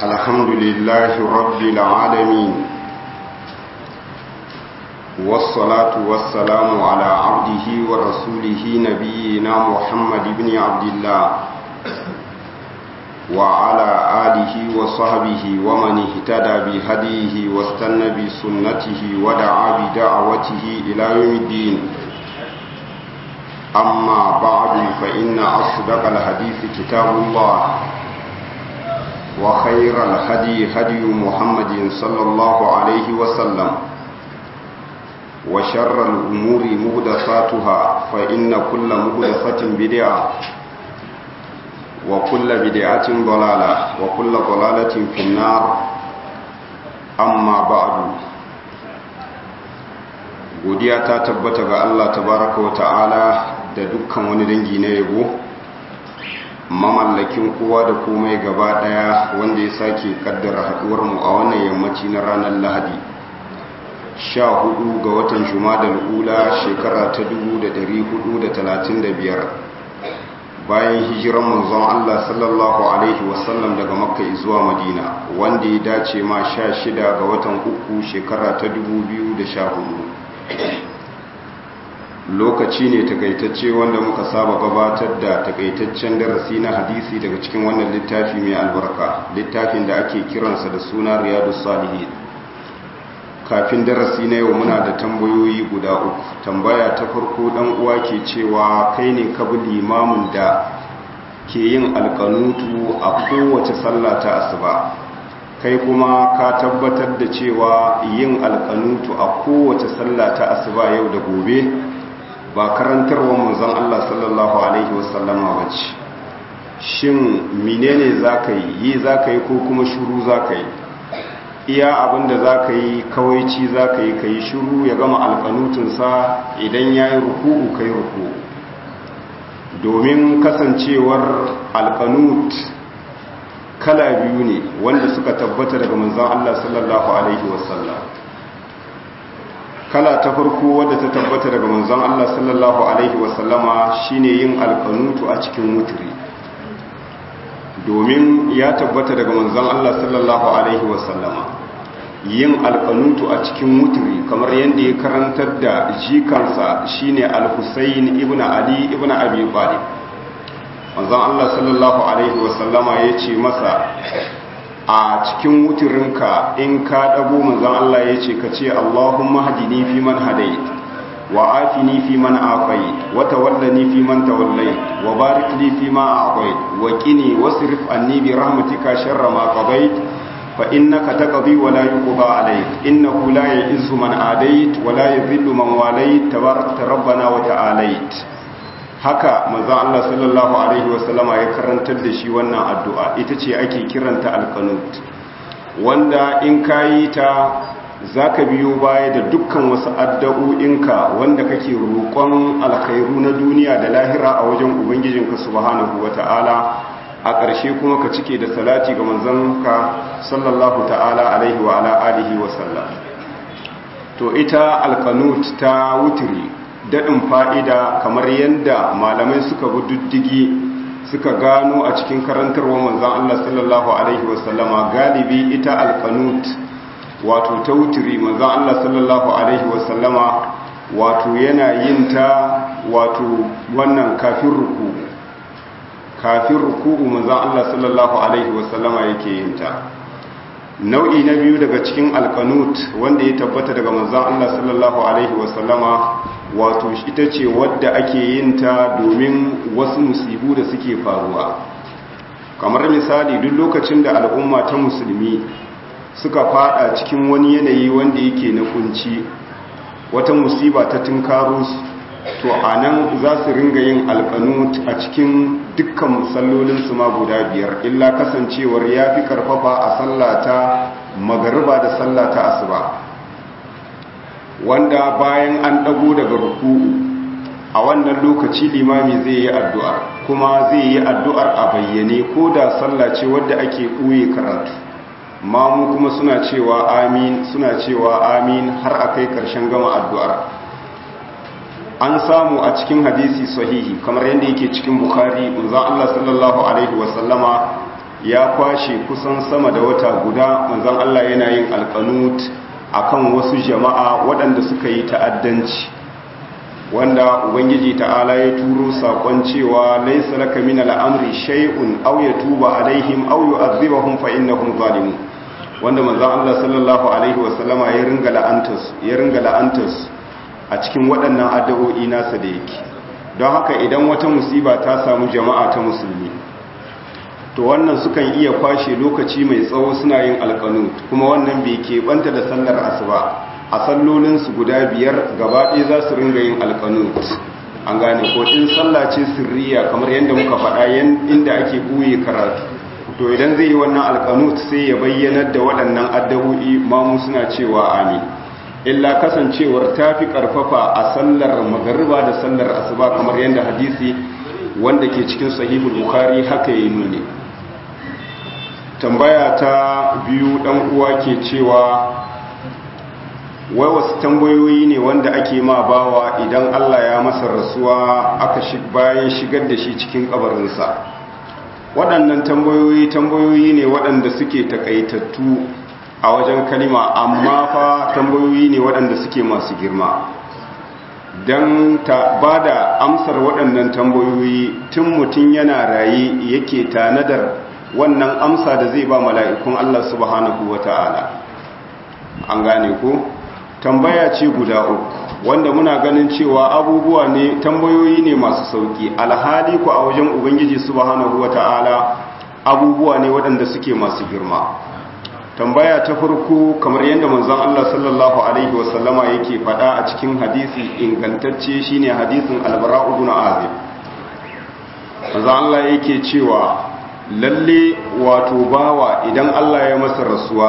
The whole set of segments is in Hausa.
الحمد لله رب العالمين والصلاة والسلام على عبده ورسوله نبينا محمد بن عبد الله وعلى آله وصحبه ومن اهتدى بهديه واستنى بسنته ودعا بدعوته إلى يوم الدين أما بعد فإن أصدق الحديث كتاب الله وخير الهدي هدي محمد صلى الله عليه وسلم وشر الأمور مهدساتها فإن كل مهدسة بدعة وكل بدعة ضلالة وكل ضلالة في النار أما بعد godiya ta tabbata ga Allah tabaraka wa ta'ala da dukkan wani dangi na yabo mamallakin kowa da komai gaba daya wanda ya sake kaddara haduwar mu a wannan yammaci na ranar Lahadi 14 ga watan Jumadal ula shekara ta 1435 bayan hijiran manzon Allah sallallahu alaihi wasallam daga Makka zuwa Madina wanda ya dace ma 16 ga watan uku shekara ta 2014 lokaci ne takaitacce wanda muka saba gabatar da takaitaccen darasi na hadisi daga cikin wannan littafi mai albarka littafin da ake kiransa da suna riyadu salihin kafin darasi na yau muna da tambayoyi guda uku tambaya ta farko dan uwa ke cewa kai ne ka bi limamin da ke yin alkanutu a kowace sallah ta asuba kai kuma ka tabbatar da cewa yin alkanutu a kowace sallah ta asuba yau da gobe ba karantarwa manzon Allah sallallahu alaihi wasallama bace shin menene zaka yi yi zaka yi ko kuma shuru zaka yi iya abinda zaka yi kawaici zaka yi kai shuru ya gama alkanutun sa idan yayi ruku'u kai ruku'u domin kasancewar alkanut kala biyu ne wanda suka tabbata daga manzon Allah sallallahu alaihi wasallam kala ta farko wadda ta tabbata daga manzon Allah sallallahu alaihi wasallama shine yin alkanutu a cikin wutri domin ya tabbata daga manzon Allah sallallahu alaihi wasallama yin alkanutu a cikin wutri kamar yadda ya karantar da jikansa shine al-Husayn ibn Ali ibn Abi Talib manzon Allah sallallahu alaihi wasallama ya ce masa a cikin wuturinka in ka ɗago manzan Allah ya ce ka ce Allahumma hadini fi man hadait wa afini fi man afait wa tawallani fi man tawallait wa barik li fi ma a'tait wa qini wasrif anni bi rahmatika sharra ma qadait fa innaka taqdi wa la yuqda alayk innahu la ya'izzu man adait wa la yadhillu man walait tabarakta rabbana wa ta'alait haka manzon Allah sallallahu alaihi wasallama ya karantar da shi wannan addu'a ita ce ake kiranta alqanut wanda in kayi ta zaka biyo baya da dukkan wasu addu'o'inka wanda kake roƙon alkhairu na duniya da lahira a wajen ubangijinka subhanahu wata'ala a ƙarshe kuma ka cike da salati ga manzonka sallallahu ta'ala alaihi wa ala alihi wa sallam to ita alqanut ta wutri daɗin fa'ida kamar yadda malamai suka bi diddigi suka gano a cikin karantarwa manzan Allah sallallahu Alaihi wasallama galibi ita alkanut wato ta wuturi manzan Allah sallallahu Alaihi wasallama wato yana yin ta wato wannan kafin ruku kafin ruku manzan Allah sallallahu Alaihi wasallama yake yin ta nau'i na biyu daga cikin alkanut wanda ya tabbata daga manzan Allah sallallahu Alaihi wasallama wato ita ce wadda ake yin ta domin wasu musibu da suke faruwa kamar misali duk lokacin da al'umma ta musulmi suka fada cikin wani yanayi wanda yake na kunci wata musiba ta tunkaro su to a nan za su ringa yin alkanut a cikin dukkan musallolinsu ma guda biyar illa kasancewar ya fi karfafa a sallata magariba da sallata asuba wanda bayan an ɗago daga ruku'u a wannan lokaci limami zai yi addu'ar kuma zai yi addu'ar a bayyane ko da sallace wadda ake ɓoye karatu mamu kuma suna cewa amin suna cewa amin har a kai ƙarshen gama addu'ar an samu a cikin hadisi sahihi kamar yadda yake cikin bukhari manzon Allah sallallahu alaihi wasallama ya kwashe kusan sama da wata guda manzon Allah yana yin alqanut akan wasu jama'a waɗanda suka yi ta'addanci wanda ubangiji ta'ala ya turo sakon cewa laysa laka min al'amri shay'un aw yatuba alaihim aw yu'adhibahum fa innahum zalimun wanda manzon Allah sallallahu alaihi wasallama ya ringa la'antas ya ringa la'antas a cikin waɗannan addu'o'i nasa da yake don haka idan wata musiba ta samu jama'a ta musulmi to wannan sukan iya kwashe lokaci mai tsawo suna yin alkanut kuma wannan bai keɓanta da sallar asuba a sallolinsu guda biyar gaba ɗaya za su ringa yin alkanut an gane ko in sallah ce sirriya kamar yadda muka faɗa inda ake buye karatu to idan zai yi wannan alkanut sai ya bayyanar da waɗannan addabu'i mamu suna cewa amin illa kasancewar ta fi ƙarfafa a sallar magariba da sallar asuba kamar yadda hadisi wanda ke cikin sahihul bukhari haka ya nuni tambaya ta biyu ɗan uwa ke cewa wai wasu tambayoyi ne wanda ake ma bawa idan Allah ya masa rasuwa aka bayan shigar da shi cikin kabarinsa waɗannan tambayoyi tambayoyi ne waɗanda suke takaitattu a wajen kalima amma fa tambayoyi ne waɗanda suke masu girma don ta ba da amsar waɗannan tambayoyi tun mutum yana raye yake tanadar wannan amsa da zai ba mala'ikun Allah subhanahu wa ta'ala an gane ko tambaya ce guda uku wanda muna ganin cewa abubuwa ne tambayoyi ne masu sauki alhali ku a wajen ubangiji subhanahu wata'ala abubuwa ne waɗanda suke masu girma tambaya ta farko kamar yadda manzon Allah sallallahu alaihi wasallama yake faɗa a cikin hadisi ingantacce shine hadisin albara ibn azib manzon Allah yake cewa lalle wato bawa idan Allah ya masa rasuwa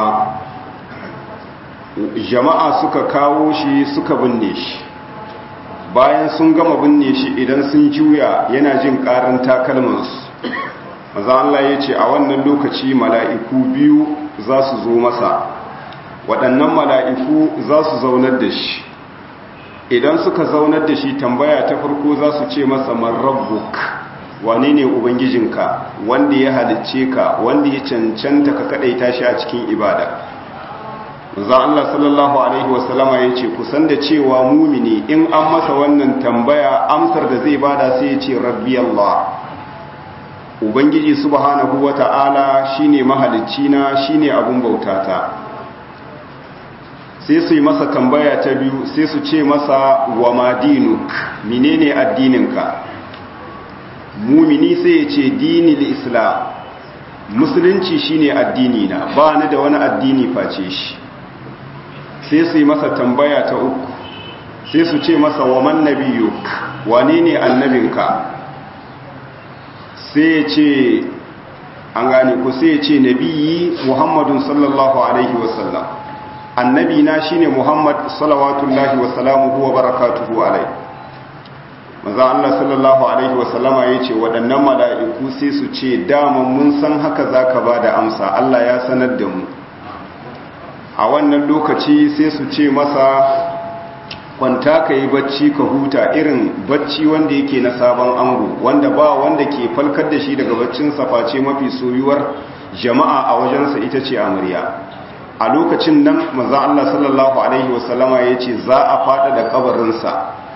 jama'a suka kawo shi suka binne shi bayan sun gama binne shi idan sun juya yana jin karin takalmansu maza Allah ya ce a wannan lokaci mala'iku biyu za su zo masa waɗannan mala'iku za su zaunar da shi idan suka zaunar da shi tambaya ta farko za su ce masa marrabbuk wane ne ubangijinka wanda ya halicce ka wanda ya cancanta ka kaɗaita shi a cikin ibada za Allah sallallahu Alaihi wasallama ya ce kusan da cewa mumini in an masa wannan tambaya amsar da zai bada sai ya ce rabbi Allah Ubangiji subhanahu wa ta'ala shi ne mahalicina shi ne abun bautata sai su yi masa tambaya ta biyu sai su ce masa wa madinuk menene addininka mumini sai ya ce dinil islam musulunci shine addini na ba ni da wani addini face shi sai su yi masa tambaya ta uku sai su ce masa wa man nabiyuk wane ne annabinka sai ya ce an gane ku sai ya ce nabiyi muhammadun sallallahu alaihi wasallam annabi na shine muhammad salawatullahi wasalamuhu wa barakatuhu alaihi maza Allah sallallahu alaihi wasallama ya ce waɗannan mala'iku sai su ce daman mun san haka za ka ba da amsa Allah ya sanar da mu a wannan lokaci sai su ce masa kwanta ka yi bacci ka huta irin bacci wanda yake na sabon ango wanda ba wanda ke falkar da shi daga baccin face mafi soyuwar jama'a a wajensa ita ce amarya a lokacin nan maza Allah sallallahu alaihi wasallama ya ce za a fada da kabarinsa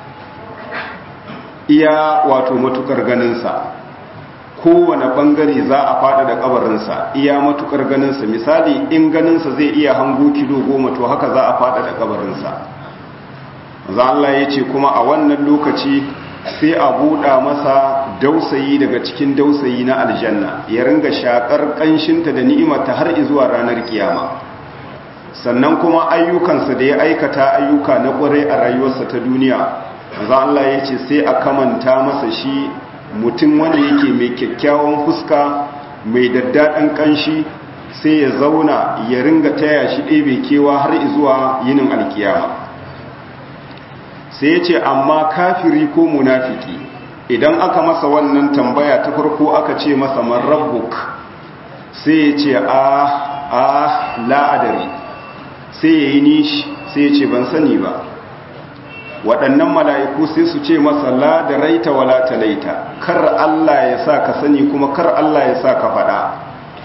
iya wato matukar ganinsa kowane bangare za a fada da kabarinsa iya matukar ganinsa misali in ganinsa zai iya hango kilo goma to haka za a fada da kabarinsa za Allah ya ce kuma a wannan lokaci sai a buɗa masa dausayi daga cikin dausayi na aljanna ya ringa shakar ƙanshinta da ni'imarta har zuwa ranar kiyama sannan kuma ayyukansa da ya aikata ayyuka na ƙwarai a rayuwarsa ta duniya za Allah ya ce sai a kamanta masa shi mutum wanda yake mai kyakkyawan fuska mai daddaɗan ƙanshi sai ya zauna ya ringa taya shi ɗebe kewa har zuwa yinin alkiyama sai ya ce amma kafiri ko munafiki idan aka masa wannan tambaya ta farko aka ce masa marrabbuk sai ya ce a a la'adari sai ya yi nishi sai ya ce ban sani ba waɗannan mala'iku sai su ce masa la da raita wala talaita kar Allah ya sa ka sani kuma kar Allah ya sa ka faɗa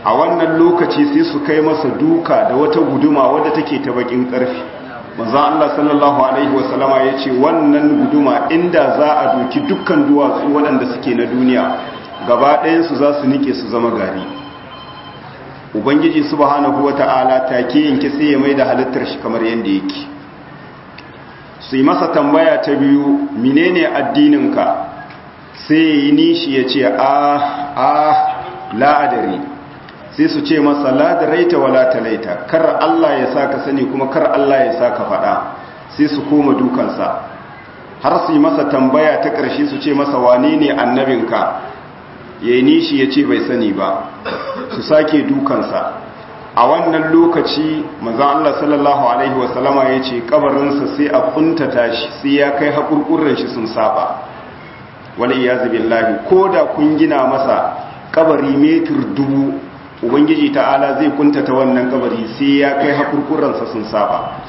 a wannan lokaci sai su kai masa duka da wata guduma wadda take ta bakin karfi manzon Allah sallallahu alaihi wasallama ya ce wannan guduma inda za a doki dukkan duwatsu waɗanda suke na duniya gaba ɗayansu za su nike su zama gari ubangiji subhanahu wata'ala take yanke sai ya mai da halittar shi kamar yadda yake su yi masa tambaya ta biyu menene addininka sai ya yi nishi ya ce ah ah la'adari sai su ce masa ladaraita wa latalaita kar Allah ya sa ka sani kuma kar Allah ya sa ka faɗa sai su koma dukansa har su yi masa tambaya ta ƙarshe su ce masa wane ne annabinka ya yi nishi ya ce bai sani ba su sake dukansa a wannan lokaci maza Allah sallallahu Alaihi wasallama ya ce kabarinsa sai a kuntata shi sai ya kai haƙurƙurin shi sun saba wani iya zubin lahi ko da kun gina masa kabari metir dubu ubangiji ta'ala zai kuntata wannan kabari sai ya kai haƙurƙuransa sun saba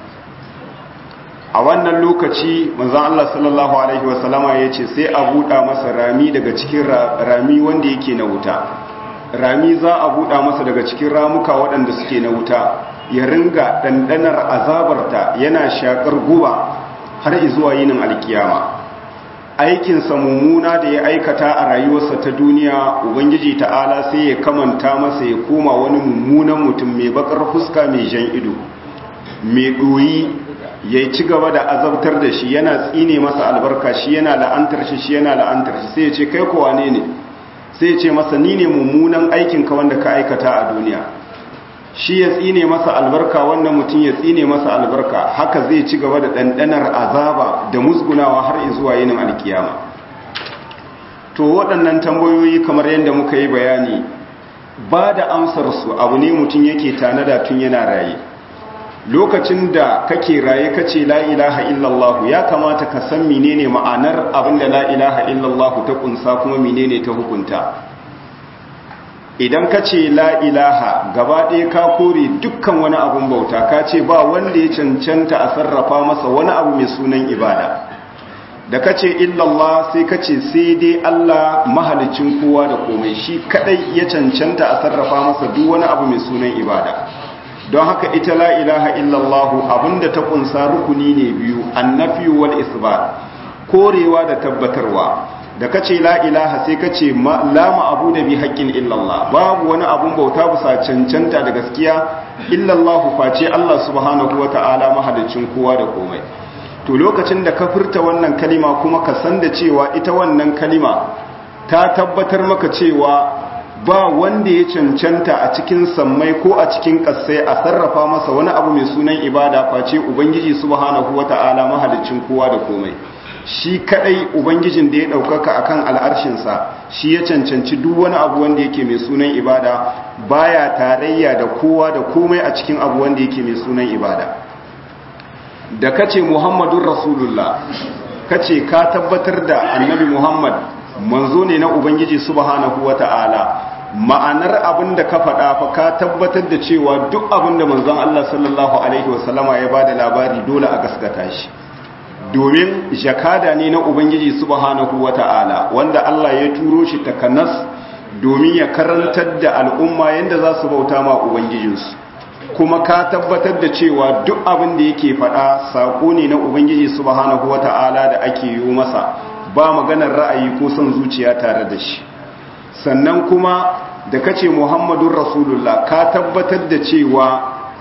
a wannan lokaci manzan Allah sallallahu Alaihi wasallama ya ce sai a buɗa masa rami daga cikin rami wanda yake na wuta rami za a buɗa masa daga cikin ramuka waɗanda suke na wuta ya ringa ɗanɗanar azabarta yana shaƙar guba har izuwa yinin alkiyama aikinsa mummuna da ya aikata a rayuwarsa ta duniya ubangiji ta'ala sai ya kamanta masa ya koma wani mummunan mutum mai bakar fuska mai jan ido mai ɗoyi ya ci gaba da azabtar da shi yana tsine masa albarka shi yana la'antar shi shi yana la'antar shi sai ya ce kai kowa ne ne sai ya ce masa ni ne mummunan aikinka wanda ka aikata a duniya shi ya tsine masa albarka wannan mutum ya tsine masa albarka haka zai ci gaba da ɗanɗanar azaba da musgunawa har zuwa yinin alkiyama to waɗannan tambayoyi kamar yadda muka yi bayani ba da amsarsu abu ne mutum yake tanada tun yana raye lokacin da kake raye kace la ilaha illallah ya kamata ka san menene ma'anar abinda la ilaha illallah ta kunsa kuma menene ta hukunta idan kace la ilaha gaba ɗaya ka kore dukkan wani abun bauta ka ce ba wanda ya cancanta a sarrafa masa wani abu mai sunan ibada da kace illallah sai kace sai dai Allah mahalicin kowa da komai shi kadai ya cancanta a sarrafa masa duk wani abu mai sunan ibada don haka ita la ilaha illallahu abinda ta kunsa rukuni ne biyu annafi wal isbat korewa da tabbatarwa da kace la ilaha sai kace la ma'budu bi haqqin illallah babu wani abun bauta bisa cancanta da gaskiya illallahu face Allah subhanahu wata'ala mahalicin kowa da komai to lokacin da ka furta wannan kalima kuma ka san da cewa ita wannan kalima ta tabbatar maka cewa ba wanda ya cancanta a cikin sammai ko a cikin ƙasai a sarrafa masa wani abu mai sunan ibada face ubangiji subhanahu wata'ala mahalicin kowa da komai shi kadai ubangijin da ya ɗaukaka akan al'arshinsa shi ya cancanci duk wani abu wanda yake mai sunan ibada baya tarayya da kowa da komai a cikin abu wanda yake mai sunan ibada da kace muhammadun rasulullah kace ka tabbatar da annabi muhammad manzo ne na ubangiji subhanahu wata'ala ma'anar abin da ka faɗa fa ka tabbatar da cewa duk abin da manzon Allah sallallahu alaihi wasallama ya bada labari dole a gaskata shi domin jakada ne na ubangiji subhanahu wata'ala wanda Allah ya turo shi takanas domin ya karantar da al'umma yanda za su bauta ma ubangijinsu kuma ka tabbatar da cewa duk abin da yake faɗa saƙo ne na ubangiji subhanahu wata'ala da ake yi masa ba maganar ra'ayi ko son zuciya tare da shi sannan kuma da kace muhammadun rasulullah ka tabbatar da cewa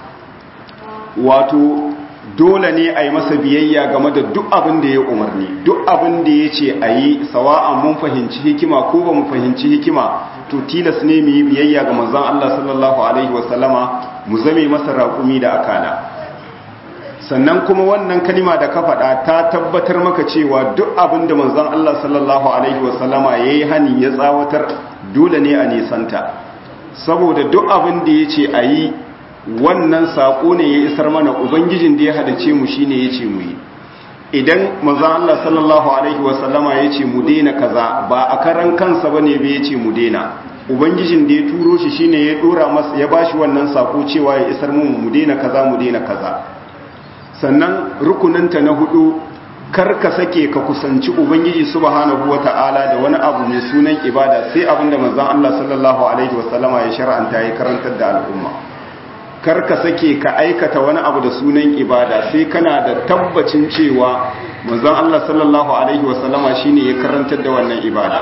wato dole ne a yi masa biyayya game da duk abin da ya umarni duk abin da ya ce a yi sawa'an mun fahimci hikima ko ba mu fahimci hikima to tilas ne mu yi biyayya ga manzon Allah sallallahu alaihi wasallama mu zame masa raƙumi da akala sannan kuma wannan kalima da ka faɗa ta tabbatar maka cewa duk abin da manzon Allah sallallahu alaihi wasallama yayi hani ya tsawatar dole ne a nisanta saboda duk abin da yace ayi wannan sako ne ya isar mana ubangijin da ya hadace mu shine yace mu yi idan manzon Allah sallallahu alaihi wasallama yace mu daina kaza ba a karan kansa bane ba yace mu daina ubangijin da ya turo shi shine ya dora masa ya bashi wannan sako cewa ya isar mu mu daina kaza mu daina kaza sannan rukuninta na hudu kar ka sake ka kusanci ubangiji subhanahu wata'ala da wani abu mai sunan ibada sai abinda manzon Allah sallallahu alaihi wasallama ya shar'anta ya karantar da al'umma kar ka sake ka aikata wani abu da sunan ibada sai kana da tabbacin cewa manzon Allah sallallahu alaihi wasallama shine ya karantar da wannan ibada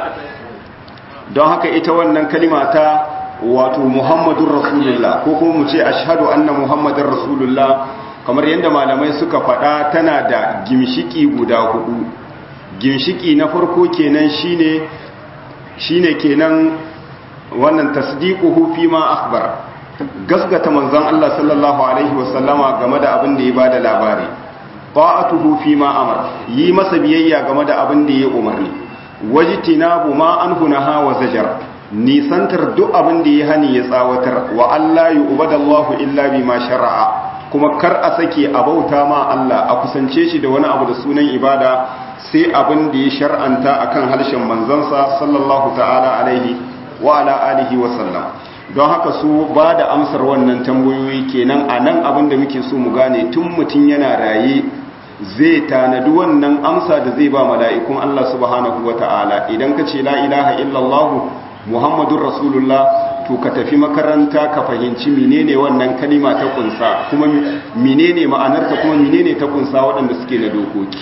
don haka ita wannan kalima ta wato Muhammadur Rasulullah ko kuma mu ce ashhadu anna Muhammadar Rasulullah kamar yadda malamai suka faɗa tana da gimshiki guda hudu gimshiki na farko kenan shine shine kenan wannan tasdiquhu fi ma akhbara gasgata manzon Allah sallallahu alaihi wasallama game da abin da ya bada labari ta'atuhu fi ma amara yi masa biyayya game da abin da ya umarni wajtinabu ma anhu naha wa zajar nisantar duk abin da ya hani ya tsawatar wa Allah yu'badallahu illa bima shar'a kuma kar a sake a bauta ma Allah a kusance shi da wani abu da sunan ibada sai abin da ya shar'anta akan harshen manzansa sallallahu ta'ala alaihi wa ala alihi wa sallam don haka su ba da amsar wannan tambayoyi kenan a nan abin da muke so mu gane tun mutum yana raye zai tanadi wannan amsa da zai ba mala'ikun Allah subhanahu wa ta'ala idan ka ce la ilaha illallah muhammadun rasulullah to ka tafi makaranta ka fahimci menene wannan kalima ta kunsa kuma menene ma'anarta kuma menene ta kunsa waɗanda suke na dokoki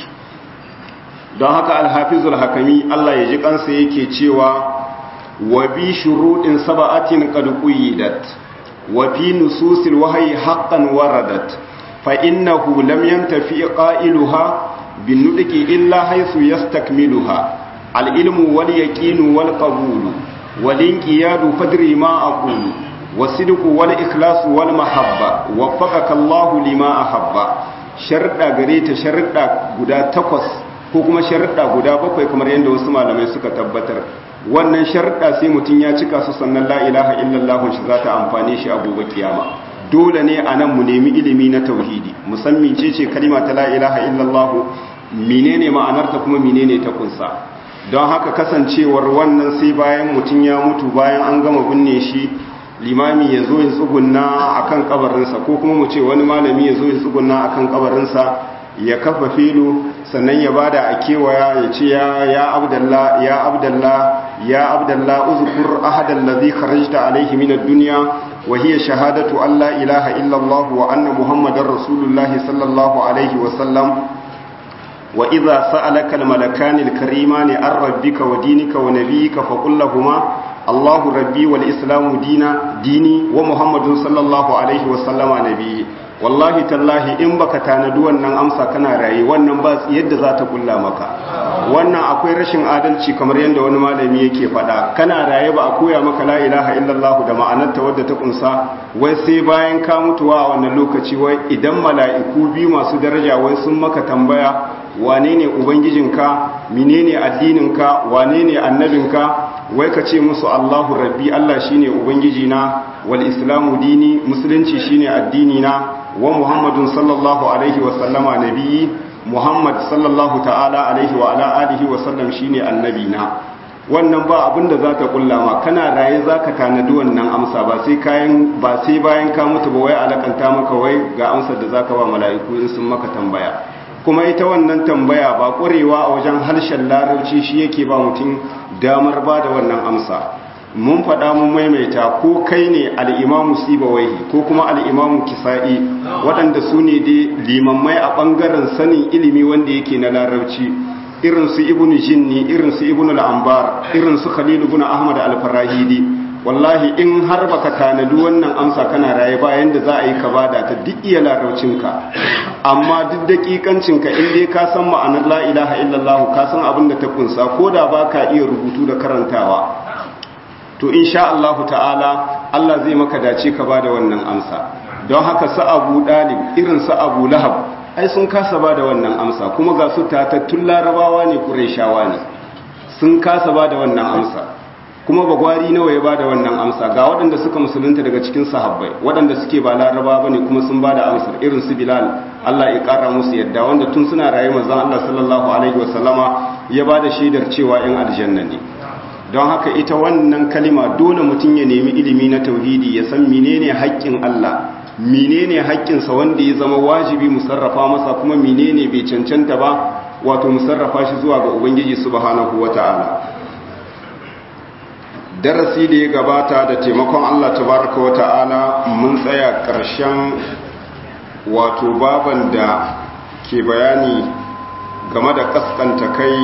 don haka alhafizul hakami Allah ya ji kansa yake cewa wa bi shuruɗin saba'atin qad quyidat wa fi nususil wahyi haqqan waradat fa innahu lam yantafi qailuha bin nudqi illa haythu yastakmiluha al ilmu wal yaqinu wal qabulu wal inqiyadu fadri ma aqulu wasidqu wal ikhlasu wal mahabba waffaqaka Allah lima ahabba sharda gare ta sharda guda takwas ko kuma sharda guda bakwai kamar yadda wasu malamai suka tabbatar wannan sharda sai mutum ya cika su sannan la ilaha illallah shi za ta amfane shi a gobe kiyama dole ne a nan mu nemi ilimi na tauhidi musamman ce ce kalima ta la ilaha illallah menene ma'anarta kuma menene ta kunsa don haka kasancewar wannan sai bayan mutum ya mutu bayan an gama binne shi limami ya zo ya tsugunna a kan kabarinsa ko kuma mu ce wani malami ya zo ya tsugunna a kan kabarinsa ya kafa filo sannan ya bada a kewaya ya ce ya abdallah ya abdallah ya abdallah uzkur ahadan ladhi kharajta alayhi min ad-dunya wa hiya shahadatu an la ilaha illa allah wa anna muhammadar rasulullah sallallahu alayhi wa sallam wa idha sa'alaka al-malakani al-karimani an rabbika wa dinika wa nabiyyika faqul lahumu Allahu rabbi wal islamu dina dini wa Muhammadun sallallahu alaihi wa sallama nabiyyi wallahi tallahi in baka tanadi wannan amsa kana raye wannan ba yadda za ta kulla maka wannan akwai rashin adalci kamar yadda wani malami yake faɗa kana raye ba a koya maka la ilaha illallah da ma'anarta wadda ta kunsa wai sai bayan ka mutuwa a wannan lokaci wai idan mala'iku biyu masu daraja wai sun maka tambaya wane ne ubangijinka menene addininka wane ne annabinka wai ka ce musu Allahu rabbi Allah shine ubangijina wal islamu dini musulunci shine addinina wa muhammadun sallallahu alaihi wa sallama nabiyyi muhammad sallallahu ta'ala alaihi wa ala alihi wa sallam shine annabina wannan ba abin da zaka kulla ma kana raye zaka tanadi wannan amsa ba sai kayan ba sai bayan ka mutu ba wai alakanta maka wai ga amsar da zaka ba mala'iku in sun maka tambaya kuma ita wannan tambaya ba ƙwarewa a wajen harshen larabci shi yake ba mutum damar ba da wannan amsa mun faɗa mun maimaita ko kai ne al'imamu sibawaihi ko kuma al'imamu kisa'i waɗanda su ne dai limammai a ɓangaren sanin ilimi wanda yake na larabci irin su ibnu jinni irin su ibnu al'ambar irin su khalilu ibn ahmad al-farahidi wallahi in har baka tanadi wannan amsa kana raye bayan da za a yi ka bada ta duk iya laraucinka amma duk dakikancinka in dai ka san ma'anar la ilaha illallah ka san abin da ta kunsa ko da baka iya rubutu da karantawa to insha Allah ta'ala Allah zai maka dace ka bada wannan amsa don haka sa Abu Dalib irin sa Abu Lahab ai sun kasa bada wannan amsa kuma ga su tatattun larabawa ne Qurayshawa ne sun kasa bada wannan amsa kuma bagwari nawa ya bada wannan amsa ga waɗanda suka musulunta daga cikin sahabbai waɗanda suke ba laraba bane kuma sun bada amsar irin su bilal Allah ya ƙara musu yadda wanda tun suna raye manzon Allah sallallahu alaihi wasallama ya bada shaidar cewa in aljanna ne don haka ita wannan kalima dole mutum ya nemi ilimi na tauhidi ya san menene haƙƙin Allah menene haƙƙinsa wanda ya zama wajibi mu sarrafa masa kuma menene bai cancanta ba wato mu sarrafa shi zuwa ga ubangiji subhanahu wata'ala darasi da ya gabata da taimakon Allah tabaraka wata'ala mun tsaya ƙarshen wato baban da ke bayani game da kaskanta kai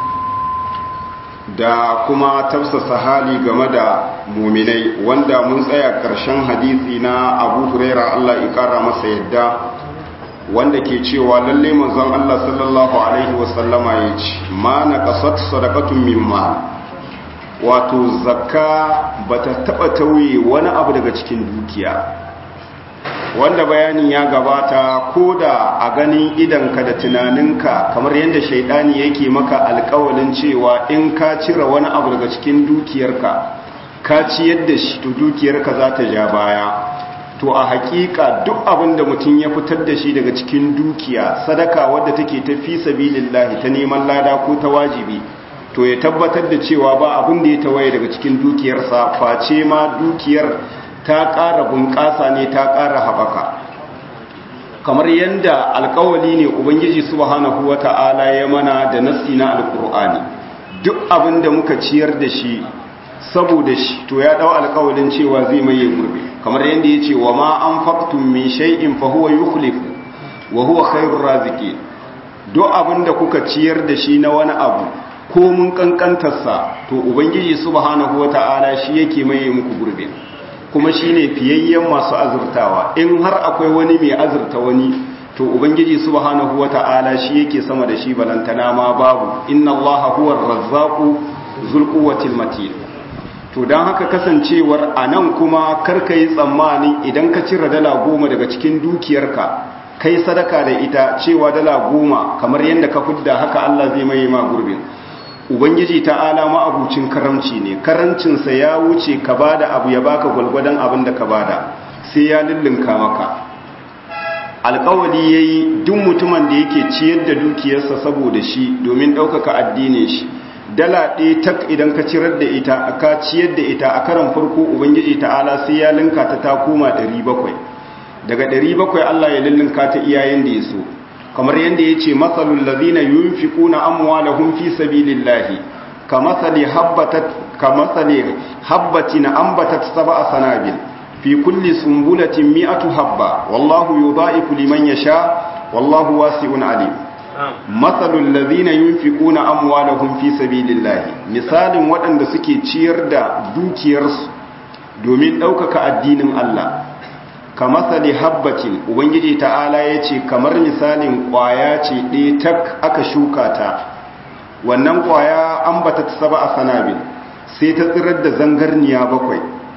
da kuma tafsasa hali game da muminai wanda mun tsaya ƙarshen hadisi na abu huraira Allah ƙara masa yadda wanda ke cewa lalle manzon Allah sallallahu alaihi wasallama ya ce ma na kasat sadaqatun mimma wato zakka bata taba tauye wani abu daga cikin dukiya wanda bayanin ya gabata ko da a ganin idanka da tunaninka kamar yadda shaidani yake maka alkawalin cewa in ka cire wani abu daga cikin dukiyarka ka ciyar da shi to dukiyarka za ta ja baya to a hakika duk abin da mutum ya fitar da shi daga cikin dukiya sadaka wadda take ta fi sabilillahi ta neman lada ko ta wajibi to ya tabbatar da cewa ba abin da ya tawaye daga cikin dukiyarsa face ma dukiyar ta ƙara bunƙasa ne ta ƙara haɓaka kamar yadda alkawali ne ubangiji subhanahu wata'ala ya mana da nassi na alkur'ani duk abin da muka ciyar da shi saboda shi to ya dau alkawalin cewa zai maye gurbe kamar yadda ya ce wa ma an faktun min shay'in fa huwa yukhlifu wa huwa khairur raziqin duk abin da kuka ciyar da shi na wani abu ko mun kankantarsa to ubangiji subhanahu wata'ala shi yake maye muku gurbe kuma shine fiyayyen masu azurtawa in har akwai wani mai azurta wani to ubangiji subhanahu wata'ala shi yake sama da shi balantana ma babu inna allaha huwar razzaqu zul quwwatil matin to dan haka kasancewar anan kuma karka yi tsammani idan ka cire dala goma daga cikin dukiyarka kai sadaka da ita cewa dala goma kamar yadda ka fudda haka Allah zai mai ma gurbin ubangiji ta'ala ma'abucin karamci ne karancinsa ya wuce ka bada abu ya baka gwalgwadon abin da ka bada sai ya lullunka maka alkawali ya yi duk mutumin da yake ciyar da dukiyarsa saboda shi domin ɗaukaka addinin shi dala ɗaya tak idan ka cirar da ita ka ciyar da ita a karan farko ubangiji ta'ala sai ya linka ta ta koma 700 daga 700 Allah ya lullunka ta iyayen da ya so kamar yadda ya ce matsalul lazina yunfiquna amwalahum fi sabilillahi kamathali habbatat kamathali habbatin ambatat sab'a sanabil fi kulli sumbulatin mi'atu habba wallahu yudha'ifu liman yasha wallahu wasi'un alim matsalul lazina yunfiquna amwalahum fi sabilillahi misalin waɗanda suke ciyar da dukiyarsu domin ɗaukaka addinin Allah kamasali habbatin ubangiji ta'ala ya ce kamar misalin kwaya ce ɗaya tak aka shuka ta wannan kwaya an bata ta saba a sanabil sai ta tsirar da zangarniya bakwai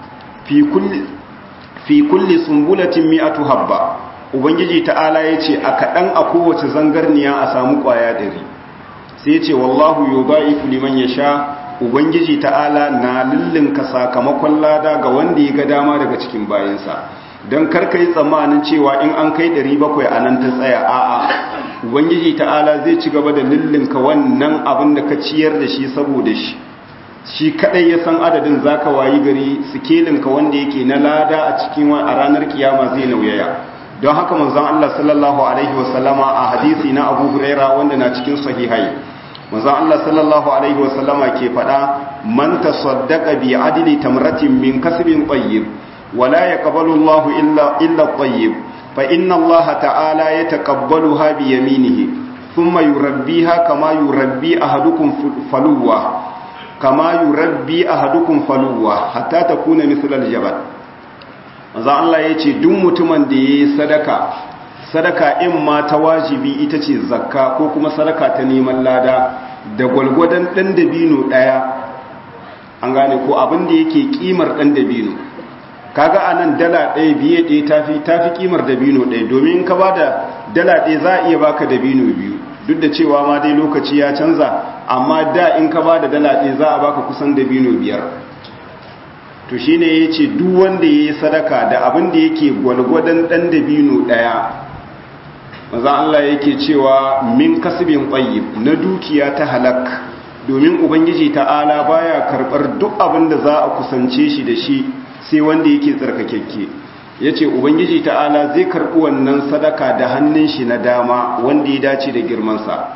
fi kulli sumbulatin mi'atu habba ubangiji ta'ala ya ce a kaɗan a kowace zangarniya a samu kwaya ɗari sai ce wallahu yudha'ifu liman yasha ubangiji ta'ala na lullunka sakamakon lada ga wanda ya ga dama daga cikin bayansa don karka yi tsammanin cewa in an kai 700 a nan ta tsaya a'a ubangiji ta'ala zai ci gaba da lullunka wannan abin da ka ciyar da shi saboda shi shi kadai ya san adadin zaka wayi gari sikelinka wanda yake na lada a cikin a ranar kiyama zai nauyaya don haka manzon Allah sallallahu alaihi wasallama a hadisi na Abu Huraira wanda na cikin sahihai manzon Allah sallallahu alaihi wasallama ke fada man tasaddaqa bi adli tamratin min kasbin tayyib ولا يقبل الله إلا, إلا الطيب فإن الله تعالى يتقبلها بيمينه ثم يربيها كما يربي أحدكم فلوة كما يربي أحدكم فلوة حتى تكون مثل الجبل maza Allah ya ce duk mutumin da ya yi sadaka sadaka in ma ta wajibi ita ce zakka ko kuma sadaka ta neman lada da gwalgwadon ɗan dabino ɗaya an gane ko abin da yake ƙimar ɗan dabino kaga anan dala ɗaya biye ɗaya tafi tafi kimar dabino ɗaya domin ka ba da dala ɗaya za a iya baka dabino biyu duk da cewa ma dai lokaci ya canza amma da in ka ba da dala ɗaya za a baka kusan dabino biyar to shine ya ce duk wanda ya yi sadaka da abin da yake gwalgwadon ɗan dabino ɗaya maza Allah yake cewa min kasibin tsayyib na dukiya ta halak domin ubangiji ta'ala baya karɓar duk abin da za a kusance shi da shi sai wanda yake tsarkakekke ya ce ubangiji ta'ala zai karɓi wannan sadaka da hannun shi na dama wanda ya dace da girmansa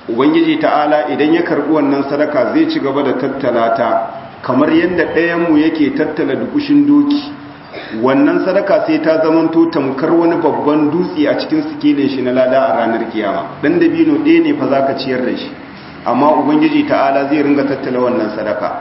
ubangiji ta'ala idan ya karbi wannan sadaka zai ci gaba da tattala ta kamar yadda ɗayanmu yake tattala dukushin doki wannan sadaka sai ta zamanto tamkar wani babban dutse a cikin sikilin shi na lada a ranar kiyama dan dabino ɗaya ne fa zaka ciyar da shi amma ubangiji ta'ala zai ringa tattala wannan sadaka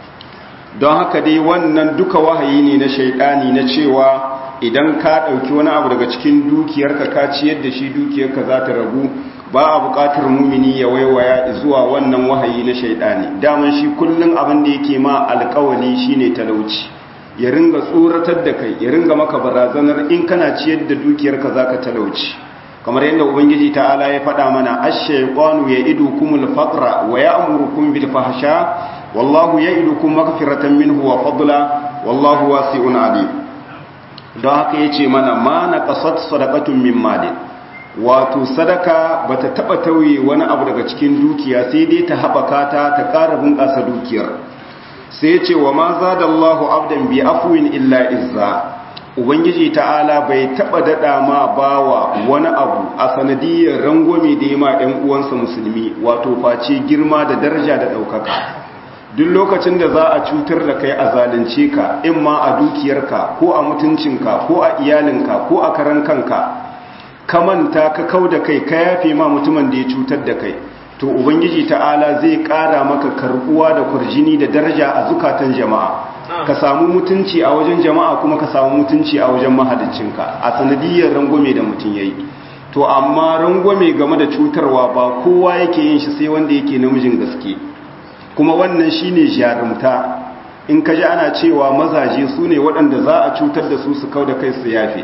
don haka dai wannan duka wahayi ne na shaidani na cewa idan ka ɗauki wani abu daga cikin dukiyarka ka ciyar da shi dukiyarka za ta ragu ba a buƙatar mumini ya waiwaya zuwa wannan wahayi na shaidani daman shi kullum abin da yake ma alƙawali shine talauci ya ringa tsoratar da kai ya ringa maka barazanar in kana ciyar da dukiyarka zaka talauci kamar yadda ubangiji ta'ala ya faɗa mana ash-shaytanu ya'idukumul faqra wa ya'murukum bil fahsha wallahu ya'idukum maghfiratan minhu wa fadla wallahu wasi'un alim don haka yace mana ma naqasat sadaqatun min malin wato sadaka bata taba tauye wani abu daga cikin dukiya sai dai ta haɓaka ta ta ƙara bunƙasa dukiyar sai ce wa ma zadallahu abdan bi afwin illa izza ubangiji ta'ala bai taba dada ma bawa wani abu a sanadiyar rangwame da ya ma ɗan uwansa musulmi wato face girma da daraja da ɗaukaka duk lokacin da za a cutar da kai a zalunce ka in ma a dukiyarka ko a mutuncinka ko a iyalinka ko a karan kanka ka manta ka kau da kai ka yafe ma mutumin da ya cutar da kai to ubangiji ta'ala zai ƙara maka karbuwa da kurjini da daraja a zukatan jama'a ka samu mutunci a wajen jama'a kuma ka samu mutunci a wajen mahalicinka a sanadiyar rangwame da mutum yayi to amma rangwame game da cutarwa ba kowa yake yin shi sai wanda yake namijin gaske kuma wannan shine jarumta in ka ji ana cewa mazaje su ne waɗanda za a cutar da su su kau da kai su yafe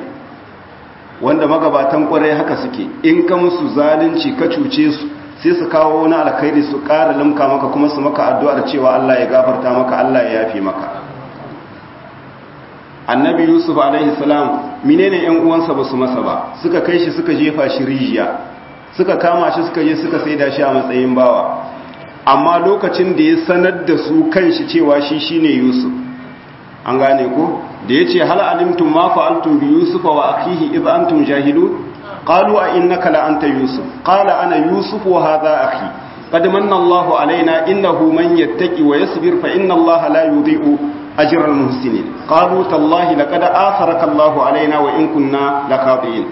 wanda magabatan kwarai haka suke in ka musu zalunci ka cuce su sai su kawo wani alkhairi su ƙara limka maka kuma su maka addu'ar cewa Allah ya gafarta maka Allah ya yafe maka annabi yusuf alaihi salam menene yan uwansa ba su masa ba suka kai shi suka jefa shi rijiya suka kama shi suka je suka saida shi a matsayin bawa amma lokacin da ya sanar da su kanshi cewa shi shine yusuf an gane ko da yace hal alimtum ma fa'altum bi yusufa wa akhihi id antum jahilun qalu a innaka la anta yusuf qala ana yusuf wa hadha akhi qad manna Allahu alaina innahu man yattaqi wa yasbir fa inna Allaha la yudhi'u ajra al-muhsinin qalu tallahi laqad atharaka Allahu alaina wa in kunna lakabiin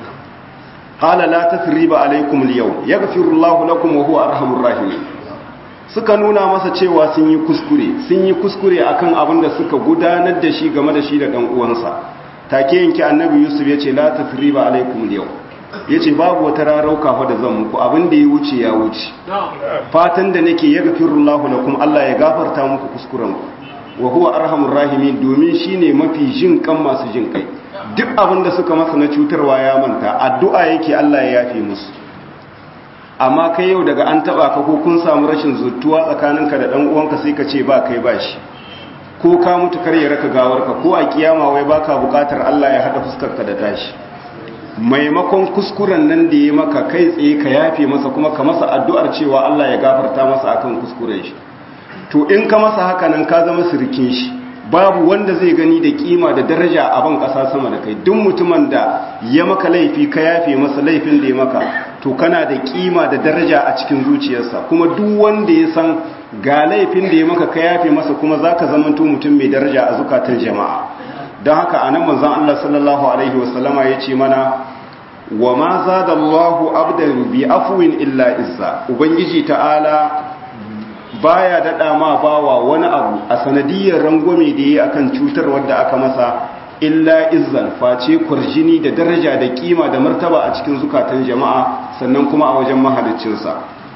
qala la tathriba alaykum al-yawm yaghfiru Allahu lakum wa huwa arhamur rahimin suka nuna masa cewa sun yi kuskure sun yi kuskure akan abin da suka gudanar da shi game da shi da dan uwansa take yanki annabi yusuf yace la tathriba alaykum al-yawm yace babu wata rarauka fa da zan muku abin da ya wuce ya wuce fatan da nake yaghfirullahu lakum Allah ya gafarta muku kuskuren ku wa huwa arhamur rahimin domin shine mafi jin kan masu jin kai duk abin da suka masa na cutarwa ya manta addu'a yake Allah ya yafe musu amma kai yau daga an taba ka ko kun samu rashin zuttuwa tsakaninka da dan uwanka sai ka ce ba kai ba shi ko ka mutu kar ya raka gawarka ko a kiyama wai baka bukatar Allah ya hada fuskarka da tashi maimakon kuskuren nan da ya maka kai tsaye ka yafe masa kuma ka masa addu'ar cewa Allah ya gafarta masa akan kuskuren shi to in ka masa haka nan ka zama sirikin shi babu wanda zai gani da kima da daraja a ban kasa sama da kai duk mutumin da ya maka laifi ka yafe masa laifin da ya maka to kana da kima da daraja a cikin zuciyarsa kuma duk wanda ya san ga laifin da ya maka ka yafe masa kuma zaka zamanto mutum mai daraja a zukatan jama'a don haka anan manzon Allah sallallahu alaihi wasallama yace mana wa ma zadallahu abdan bi afwin illa izza ubangiji ta'ala baya daɗa ma bawa wani abu a sanadiyar rangwame da yi akan cutar wadda aka masa illa izzan face kwarjini da daraja da kima da martaba a cikin zukatan jama'a sannan kuma a wajen mahaliccinsa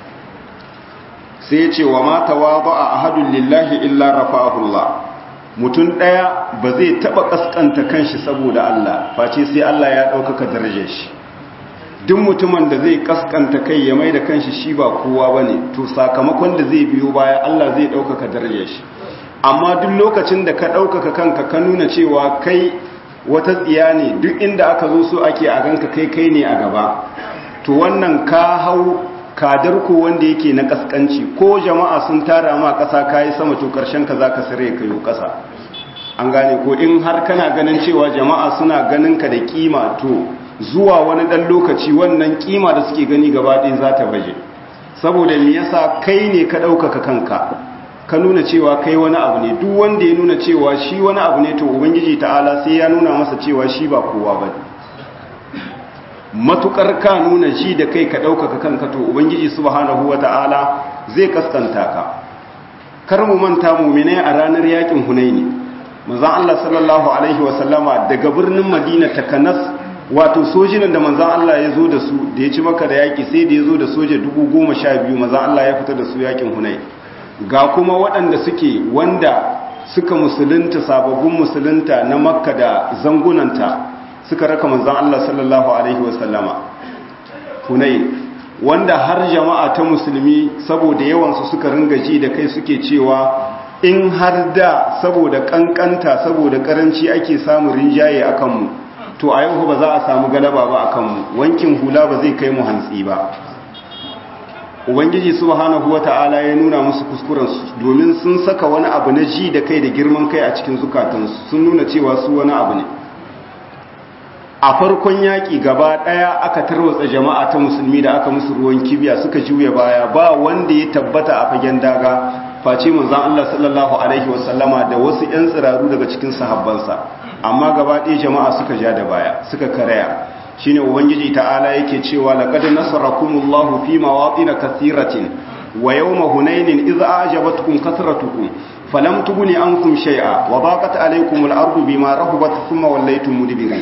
sai ce wa ma tawaba a ahadun lillahi illa rafa'ahullah mutum ɗaya ba zai taɓa ƙasƙanta kanshi saboda Allah face sai Allah ya ɗaukaka darajar shi duk mutumin da zai kaskanta kai ya mai da kanshi shi ba kowa ba ne to sakamakon da zai biyo baya Allah zai ɗaukaka darajar shi amma duk lokacin da ka ɗaukaka kanka ka nuna cewa kai wata tsiya ne duk inda aka zo so ake a ganka kai kai ne a gaba to wannan ka hau kadar ko wanda yake na kaskanci ko jama'a sun tara ma ƙasa kayi sama to ƙarshen ka za ka sare ka yi ƙasa an gane ko in har kana ganin cewa jama'a suna ganin ka da kima to zuwa wani ɗan lokaci wannan kima da suke gani gaba ɗaya za ta baje saboda me yasa kai ne ka ɗaukaka kanka ka nuna cewa kai wani abu ne duk wanda ya nuna cewa shi wani abu ne to ubangiji ta'ala sai ya nuna masa cewa shi ba kowa ba matukar ka nuna shi da kai ka ɗaukaka kanka to ubangiji subhanahu ta'ala zai kaskanta ka kar mu manta mu'minai a ranar yakin hunaini manzon Allah sallallahu alaihi wa sallama daga birnin Madina ta Kanas wato sojinan da manzon Allah ya zo da su da ya ci maka da yaki sai da ya zo da soja 10000 manzon Allah ya fita da su yakin hunaini ga kuma waɗanda suke wanda suka musulunta sababbin musulunta na makka da zangunanta suka raka manzan Allah sallallahu Alaihi wasallama hunai wanda har jama'a ta musulmi saboda yawansu suka ringa ji da kai suke cewa in har da saboda kankanta saboda karanci ake samun rinjaye a kanmu to a yau ba za a samu galaba ba a kanmu wankin hula ba zai kai mu hantsi ba ubangiji subhanahu wata'ala ya nuna musu kuskurensu domin sun saka wani abu na ji da kai da girman kai a cikin zukatansu sun nuna cewa su wani abu ne a farkon yaƙi gaba ɗaya aka tarwatsa jama'a ta musulmi da aka musu ruwan kibiya suka juya baya ba wanda ya tabbata a fagen daga face manzon Allah sallallahu alaihi wasallama da wasu 'yan tsiraru daga cikin sahabbansa amma gaba ɗaya jama'a suka ja da baya suka karaya shine ubangiji ta'ala yake cewa laqad nasarakumullahu fi mawatin kathiratin wa yawma hunainin idh a'jabatkum kathratukum falam tughni ankum shay'a wa baqat alaykumul ardu bima rahabat thumma wallaytum mudbirin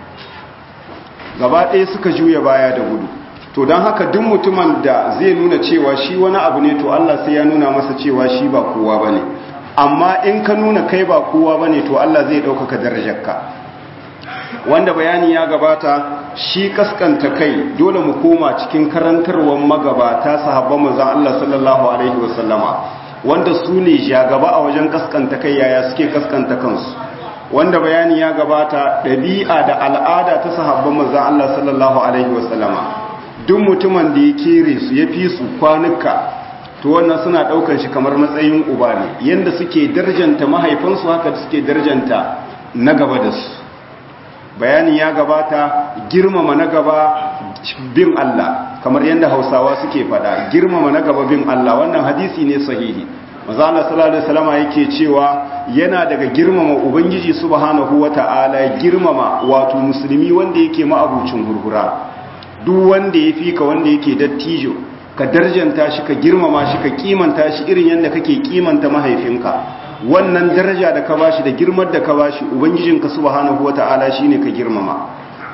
gaba ɗaya suka juya baya da gudu to don haka duk mutumin da zai nuna cewa shi wani abu ne to Allah sai ya nuna masa cewa shi ba kowa bane amma in ka nuna kai ba kowa bane to Allah zai ɗaukaka darajarka wanda bayani ya gabata shi kaskanta kai dole mu koma cikin karantarwar magabata sahabban manzon Allah sallallahu alaihi wasallama wanda su ne jagaba a wajen kaskanta kai yaya suke kaskanta kansu wanda bayani ya gabata ɗabi'a da al'ada ta sahabban manzon Allah sallallahu alaihi wasallama duk mutumin da ya kere su ya fi su kwanuka to wannan suna ɗaukar shi kamar matsayin uba ne yanda suke darjanta mahaifansu haka suke darjanta na gaba da su bayani ya gabata girmama na gaba bin Allah kamar yadda hausawa suke fada girmama na gaba bin Allah wannan hadisi ne sahihi maza Allah sallallahu alaihi wasallam yake cewa yana daga girmama ubangiji subhanahu wata'ala girmama wato musulmi wanda yake ma'abucin hurhura duk wanda ya fika wanda yake dattijo ka darjanta shi ka girmama shi ka kimanta shi irin yadda kake kimanta mahaifinka wannan daraja da ka bashi da girmar da ka bashi ubangijinka subhanahu wata'ala shine ka girmama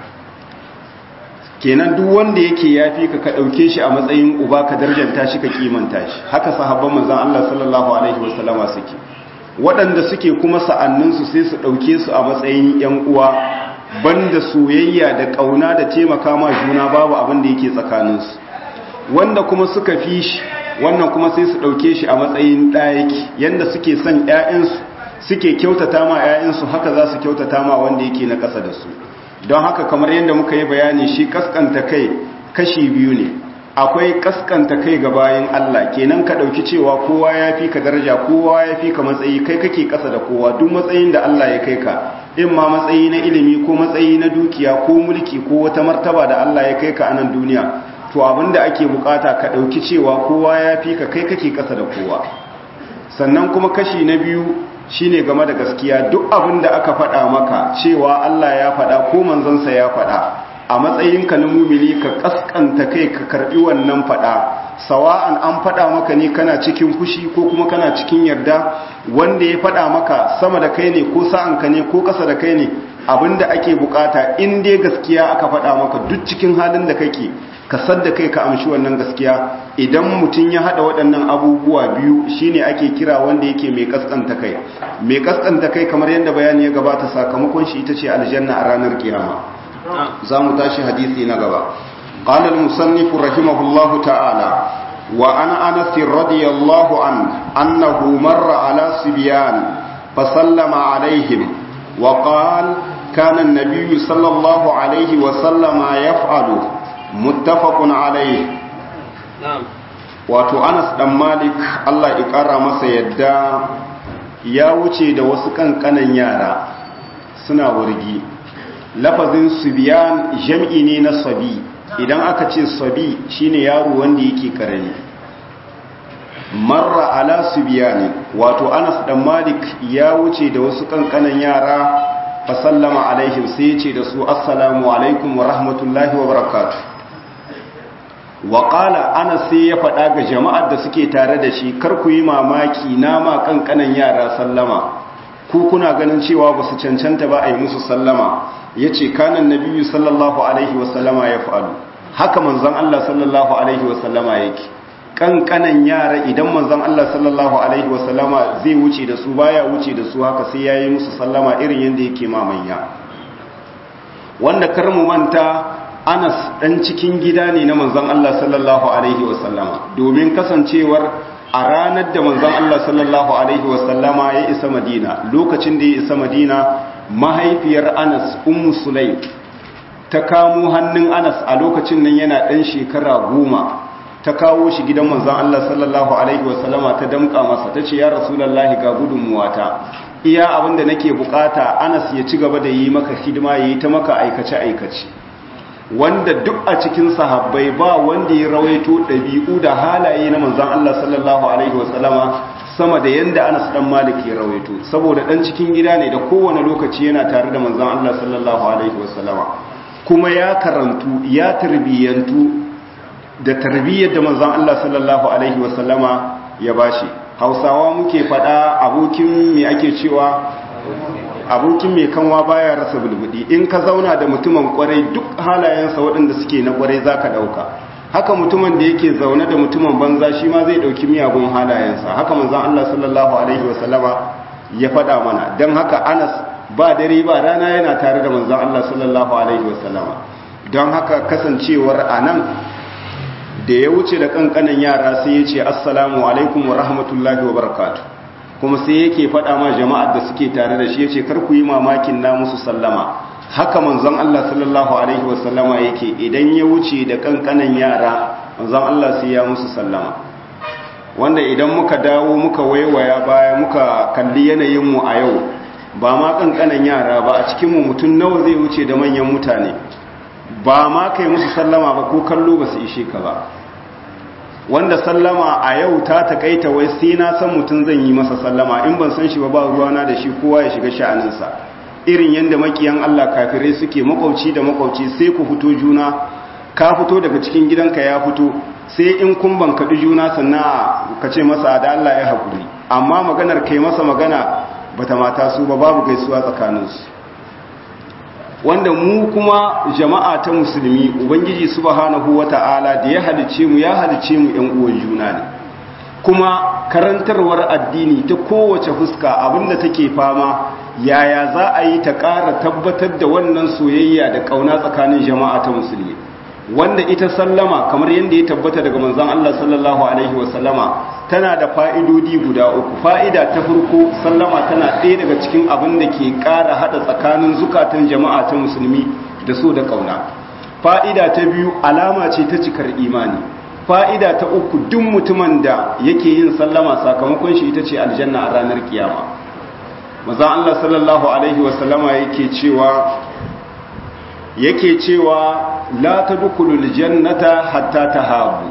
kenan duk wanda yake yafi ka ka dauke shi a matsayin uba ka darjanta shi ka kimanta shi haka sahabban manzon Allah sallallahu alaihi wasallama suke waɗanda suke kuma sa'annin su sai su dauke su a matsayin yan uwa banda soyayya da kauna da taimaka ma juna babu abin da yake tsakaninsu wanda kuma suka fi shi wannan kuma sai su ɗauke shi a matsayin ɗayaki yadda suke son ‘ya'yansu suke kyautata ma ‘ya'yansu haka za su kyautata ma wanda yake na ƙasa da su don haka kamar yadda muka yi bayani shi kaskanta kai kashi biyu ne akwai kaskanta kai ga bayan Allah kenan ka ɗauki cewa kowa ya fi ka daraja kowa ya fi ka matsayi kai kake ƙasa da kowa duk matsayin da Allah ya kai ka in ma matsayi na ilimi ko matsayi na dukiya ko mulki ko wata martaba da Allah ya kai ka a nan duniya to abinda ake bukata ka dauki cewa kowa ya fi ka kai kake kasa da kowa sannan kuma kashi na biyu shine game da gaskiya duk abinda aka faɗa maka cewa Allah ya faɗa ko manzansa ya faɗa a matsayinka na mumini ka kaskanta kai ka karbi wannan faɗa sawa'an an faɗa maka ne kana cikin fushi ko kuma kana cikin yarda wanda ya faɗa maka sama da kai ne ko sa'anka ne ko ƙasa da kai ne abinda ake bukata in dai gaskiya aka faɗa maka duk cikin halin da kake ka sadda kai ka amshi wannan gaskiya idan mutum ya hada waɗannan abubuwa biyu shine ake kira wanda yake mai kaskanta kai mai kaskanta kai kamar yadda bayani ya gabata sakamakon shi ita ce aljanna a ranar kiyama za mu tashi hadisi na gaba قال المصنف رحمه الله تعالى وعن أنس رضي الله عنه أنه مر على صبيان فسلم عليهم وقال كان النبي صلى الله عليه وسلم يفعله muttafaqun alayhi wato Anas dan Malik Allah ya kara masa yadda ya wuce da wasu kankanan yara suna wurgi lafazin subyan jam'i ne na sabi idan aka ce sabi shine yaro wanda yake karami marra ala subiyani wato Anas dan Malik ya wuce da wasu kankanan yara fa sallama alaihim sai ya ce da su assalamu alaikum wa rahmatullahi wa barakatuh wa qala Anas sai ya faɗa ga jama'ar da suke tare da shi kar ku yi mamaki na ma kankanan yara sallama ku kuna ganin cewa ba su cancanta ba a yi musu sallama yace kanan nabiyyu sallallahu alaihi wa sallama ya fa'alu haka manzon Allah sallallahu alaihi wa sallama yake kankanan yara idan manzon Allah sallallahu alaihi wasallama zai wuce da su baya wuce da su haka sai yayi musu sallama irin yanda yake mamanya wanda kar mu manta Anas dan cikin gida ne na manzon Allah sallallahu alaihi wasallama domin kasancewar a ranar da manzon Allah sallallahu alaihi wasallama ya isa Madina lokacin da ya isa Madina mahaifiyar Anas ummu Sulaim ta kamo hannun Anas a lokacin nan yana dan shekara goma ta kawo shi gidan manzon Allah sallallahu alaihi wasallama ta damka masa ta ce ya rasulullahi ga gudunmuwata iya abinda nake bukata Anas ya ci gaba da yi maka hidima yayi ta maka aikace aikace wanda duk a cikin sahabbai ba wanda ya rawaito dabi'u da halaye na manzon Allah sallallahu alaihi wasallama sama da yanda Anas dan Malik ya rawaito saboda dan cikin gida ne da kowane lokaci yana tare da manzon Allah sallallahu alaihi wasallama kuma ya karantu ya tarbiyantu da tarbiyyar da manzon Allah sallallahu alaihi wasallama ya bashi Hausawa muke fada abokin me ake cewa abokin mai kanwa baya rasa bulbudi in ka zauna da mutumin kwarai duk halayensa waɗanda suke na kwarai zaka dauka haka mutumin da yake zaune da mutumin banza shi ma zai dauki miyagun halayensa haka manzon Allah sallallahu alaihi wasallama ya fada mana dan haka Anas ba dare ba rana yana tare da manzon Allah sallallahu alaihi wasallama don haka kasancewar anan da ya wuce da kankanan yara sai ya ce assalamu alaikum wa rahmatullahi wa barakatu kuma sai yake faɗa ma jama'ar da suke tare da shi ya ce ku yi mamakin na musu sallama haka manzon Allah sallallahu alaihi wa sallama yake idan ya wuce da kankanan yara manzon Allah sai ya musu sallama wanda idan muka dawo muka waiwaya baya muka kalli yanayin mu a yau ba ma kankanan yara ba a cikin mu mutum nawa zai wuce da manyan mutane ba ma kai musu sallama ba ko kallo ba su ishe ka ba wanda sallama a yau ta takaita wai sai na san mutum zan yi masa sallama in ban san shi ba ba ruwana da shi kowa ya shiga sha'aninsa irin yadda makiyan Allah kafirai suke makwauci da makwauci sai ku fito juna ka fito daga cikin gidanka ya fito sai in kun ban kaɗi juna sannan ka ce masa da Allah ya haƙuri amma maganar kai masa magana bata mata su ba babu gaisuwa tsakaninsu wanda mu kuma jama'a ta musulmi ubangiji subhanahu wata'ala da ya halice mu ya halice mu yan uwan juna ne kuma karantarwar addini ta kowace fuska abinda take fama yaya za a yi ta ƙara tabbatar da wannan soyayya da ƙauna tsakanin jama'a ta musulmi wanda ita sallama kamar yadda ya tabbata daga manzon Allah sallallahu alaihi wasallama tana da fa'idodi guda uku fa'ida ta farko sallama tana ɗaya daga cikin abin da ke ƙara haɗa tsakanin zukatan jama'a ta musulmi da so da ƙauna fa'ida ta biyu alama ce ta cikar imani fa'ida ta uku duk mutumin da yake yin sallama sakamakon shi ita ce aljanna a ranar kiyama maza Allah sallallahu alaihi wasallama yake cewa yake cewa la tadkhulul jannata hatta tahabu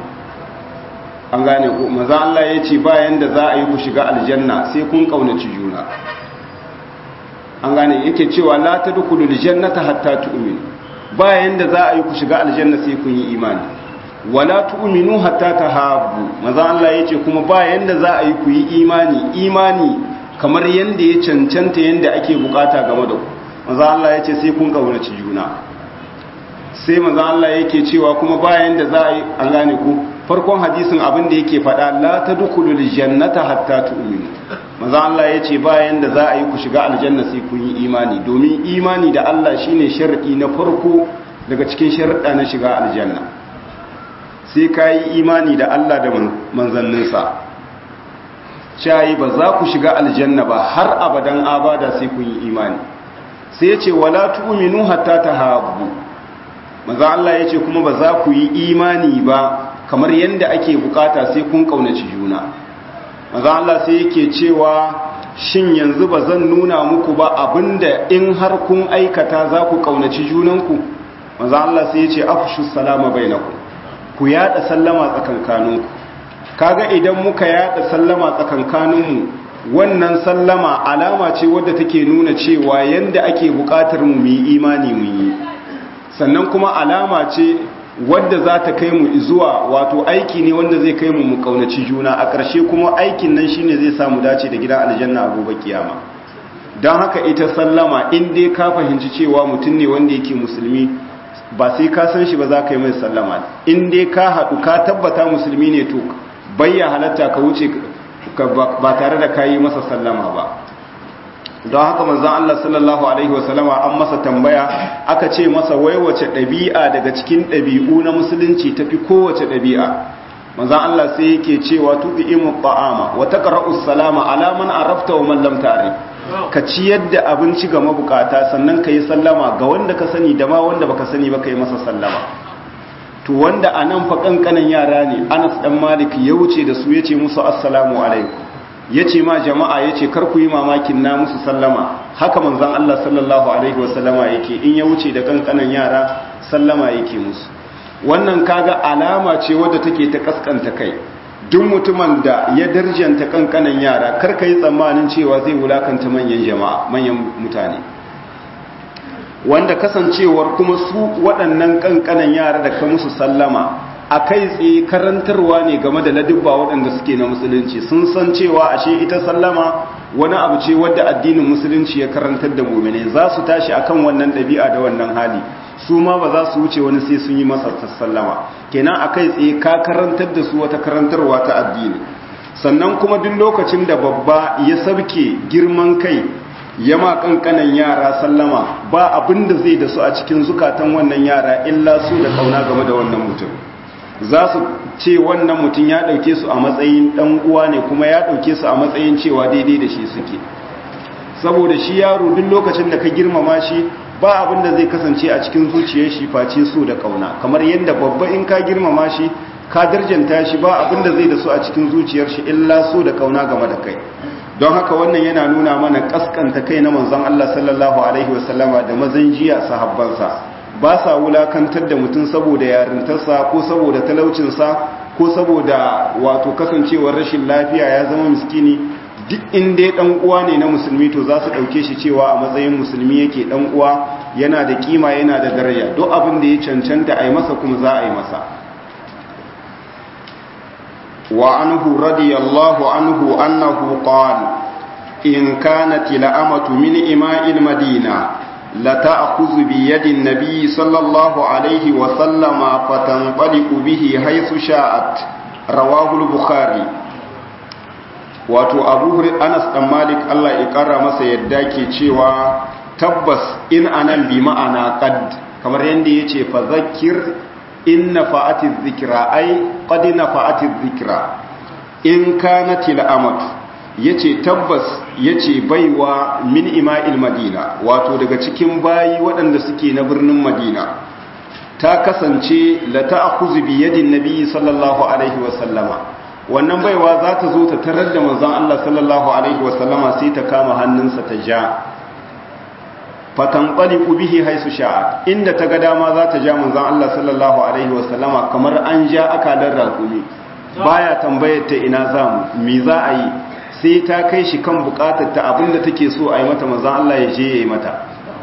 an gane ku maza Allah ya ce bayan da za a yi ku shiga aljanna sai kun kaunaci juna an gane yake cewa la tadkhulul jannata hatta tu'minu bayan da za a yi ku shiga aljanna sai kun yi imani wala tu'minu hatta tahabbu maza Allah ya ce kuma bayan da za a yi ku yi imani imani kamar yanda ya cancanta yanda ake bukata game da ku maza Allah ya ce sai kun kaunaci juna sai maza Allah yake cewa kuma bayan da za a yi an gane ku farkon hadisin abin da yake faɗa la ta dukulul jannata hatta tu'minu maza Allah ya ce bayan da za a yi ku shiga aljanna sai kun yi imani domin imani da Allah shine shar'i na farko daga cikin sharuɗa na shiga aljanna sai ka yi imani da Allah da manzanninsa shayi ba za ku shiga aljanna ba har abadan abada sai kun yi imani sai ya ce wala tu'minu hatta tahabbu maza Allah ya ce kuma ba za ku yi imani ba kamar yadda ake bukata sai kun kaunaci juna maza Allah sai yake cewa shin yanzu ba zan nuna muku ba abinda in har kun aikata za ku kaunaci junanku maza Allah sai ya ce afshu salama bainakum ku yada sallama tsakankaninku kaga idan muka yada sallama tsakankaninmu wannan sallama alama ce wadda take nuna cewa yanda ake bukatar mu yi imani mu yi sannan kuma alama ce wadda za ta kai mu zuwa wato aiki ne wanda zai kai mu mu kaunaci juna a ƙarshe kuma aikin nan shine zai samu dace da gidan aljanna a gobe kiyama don haka ita sallama in dai ka fahimci cewa mutum ne wanda yake musulmi ba sai ka san shi ba za ka yi mai sallama in dai ka haɗu ka tabbata musulmi ne to bayya halatta ka wuce ba tare da ka yi masa sallama ba don haka manzan Allah sallallahu Alaihi wasallama an masa tambaya aka ce masa wai wace ɗabi'a daga cikin ɗabi'u na musulunci tafi kowace ɗabi'a manzan Allah sai yake cewa tuɗi imu ba'ama wata ƙara'us salama alaman arafta wa mallam tare ka ciyar da abinci ga mabukata sannan ka yi sallama ga wanda ka sani da ma wanda baka sani ba ka yi masa sallama to wanda a nan fa ƙanƙanan yara ne anas ɗan malik ya wuce da su ya ce musu assalamu alaikum ya ce ma jama'a ya ce karku yi mamakin na musu sallama haka manzan Allah sallallahu Alaihi wasallama yake in ya wuce da kankanan yara sallama yake musu wannan kaga alama ce wadda take ta kaskanta kai duk mutumin da ya darjanta kankanan yara karka yi tsammanin cewa zai wulakanta manyan jama'a manyan mutane wanda kasancewar kuma su waɗannan kankanan yara da ka musu sallama a kai tsaye karantarwa ne game da ladubba waɗanda suke na musulunci sun san cewa ashe ita sallama wani abu ce wadda addinin musulunci ya karantar da muminai za su tashi akan wannan ɗabi'a da wannan hali su ma ba za su wuce wani sai sun yi masa sallama kenan a kai tsaye ka karantar da su wata karantarwa ta addini sannan kuma duk lokacin da babba ya sabke girman kai ya ma kankanan yara sallama ba abin da zai da su a cikin zukatan wannan yara illa su da kauna game da wannan mutum za su ce wannan mutum ya ɗauke su a matsayin ɗan uwa ne kuma ya ɗauke su a matsayin cewa daidai da shi suke saboda shi yaro duk lokacin da ka girmama shi ba abin da zai kasance a cikin zuciyar shi face so da kauna kamar yadda babba in ka girmama shi ka darjanta shi ba abin da zai da su a cikin zuciyar shi illa so da kauna game da kai don haka wannan yana nuna mana kaskanta kai na manzon Allah sallallahu alaihi wasallama da mazan jiya sahabbansa ba sa wulakantar da mutum saboda yarintarsa ko saboda talaucinsa ko saboda wato kasancewar rashin lafiya ya zama miskini duk inda ya dan uwa ne na musulmi to za su dauke shi cewa a matsayin musulmi yake dan uwa yana da kima yana da daraja duk abin da ya cancanta a yi masa kuma za a yi masa wa anhu radiyallahu anhu annahu qala in kanat la'amatu min ima'il madina لتأخذ بيد النبي صلى الله عليه وسلم فتنطلق به حيث شاءت رواه البخاري wato abu anas dan malik Allah ya kara masa yadda ke cewa tabbas in anan bi ma'ana qad kamar yanda yace fa zakkir in nafa'ati dhikra ai qad nafa'ati dhikra in kanat al'amatu ya ce tabbas ya ce baiwa min ima'il madina wato daga cikin bayi waɗanda suke na birnin madina ta kasance la ta'khudhu bi yadin nabi sallallahu alaihi wasallama wannan baiwa za ta zo ta tarar da manzon Allah sallallahu alaihi wasallama sai ta kama hannunsa ta ja fatanqaliqu bihi haisu sha'a inda ta ga dama za ta ja manzon Allah sallallahu alaihi wasallama kamar an ja akalar rakumi baya tambayar ta ina zamu me za a yi sai ta kai shi kan bukatar ta abinda take so a yi mata manzan Allah ya je ya yi mata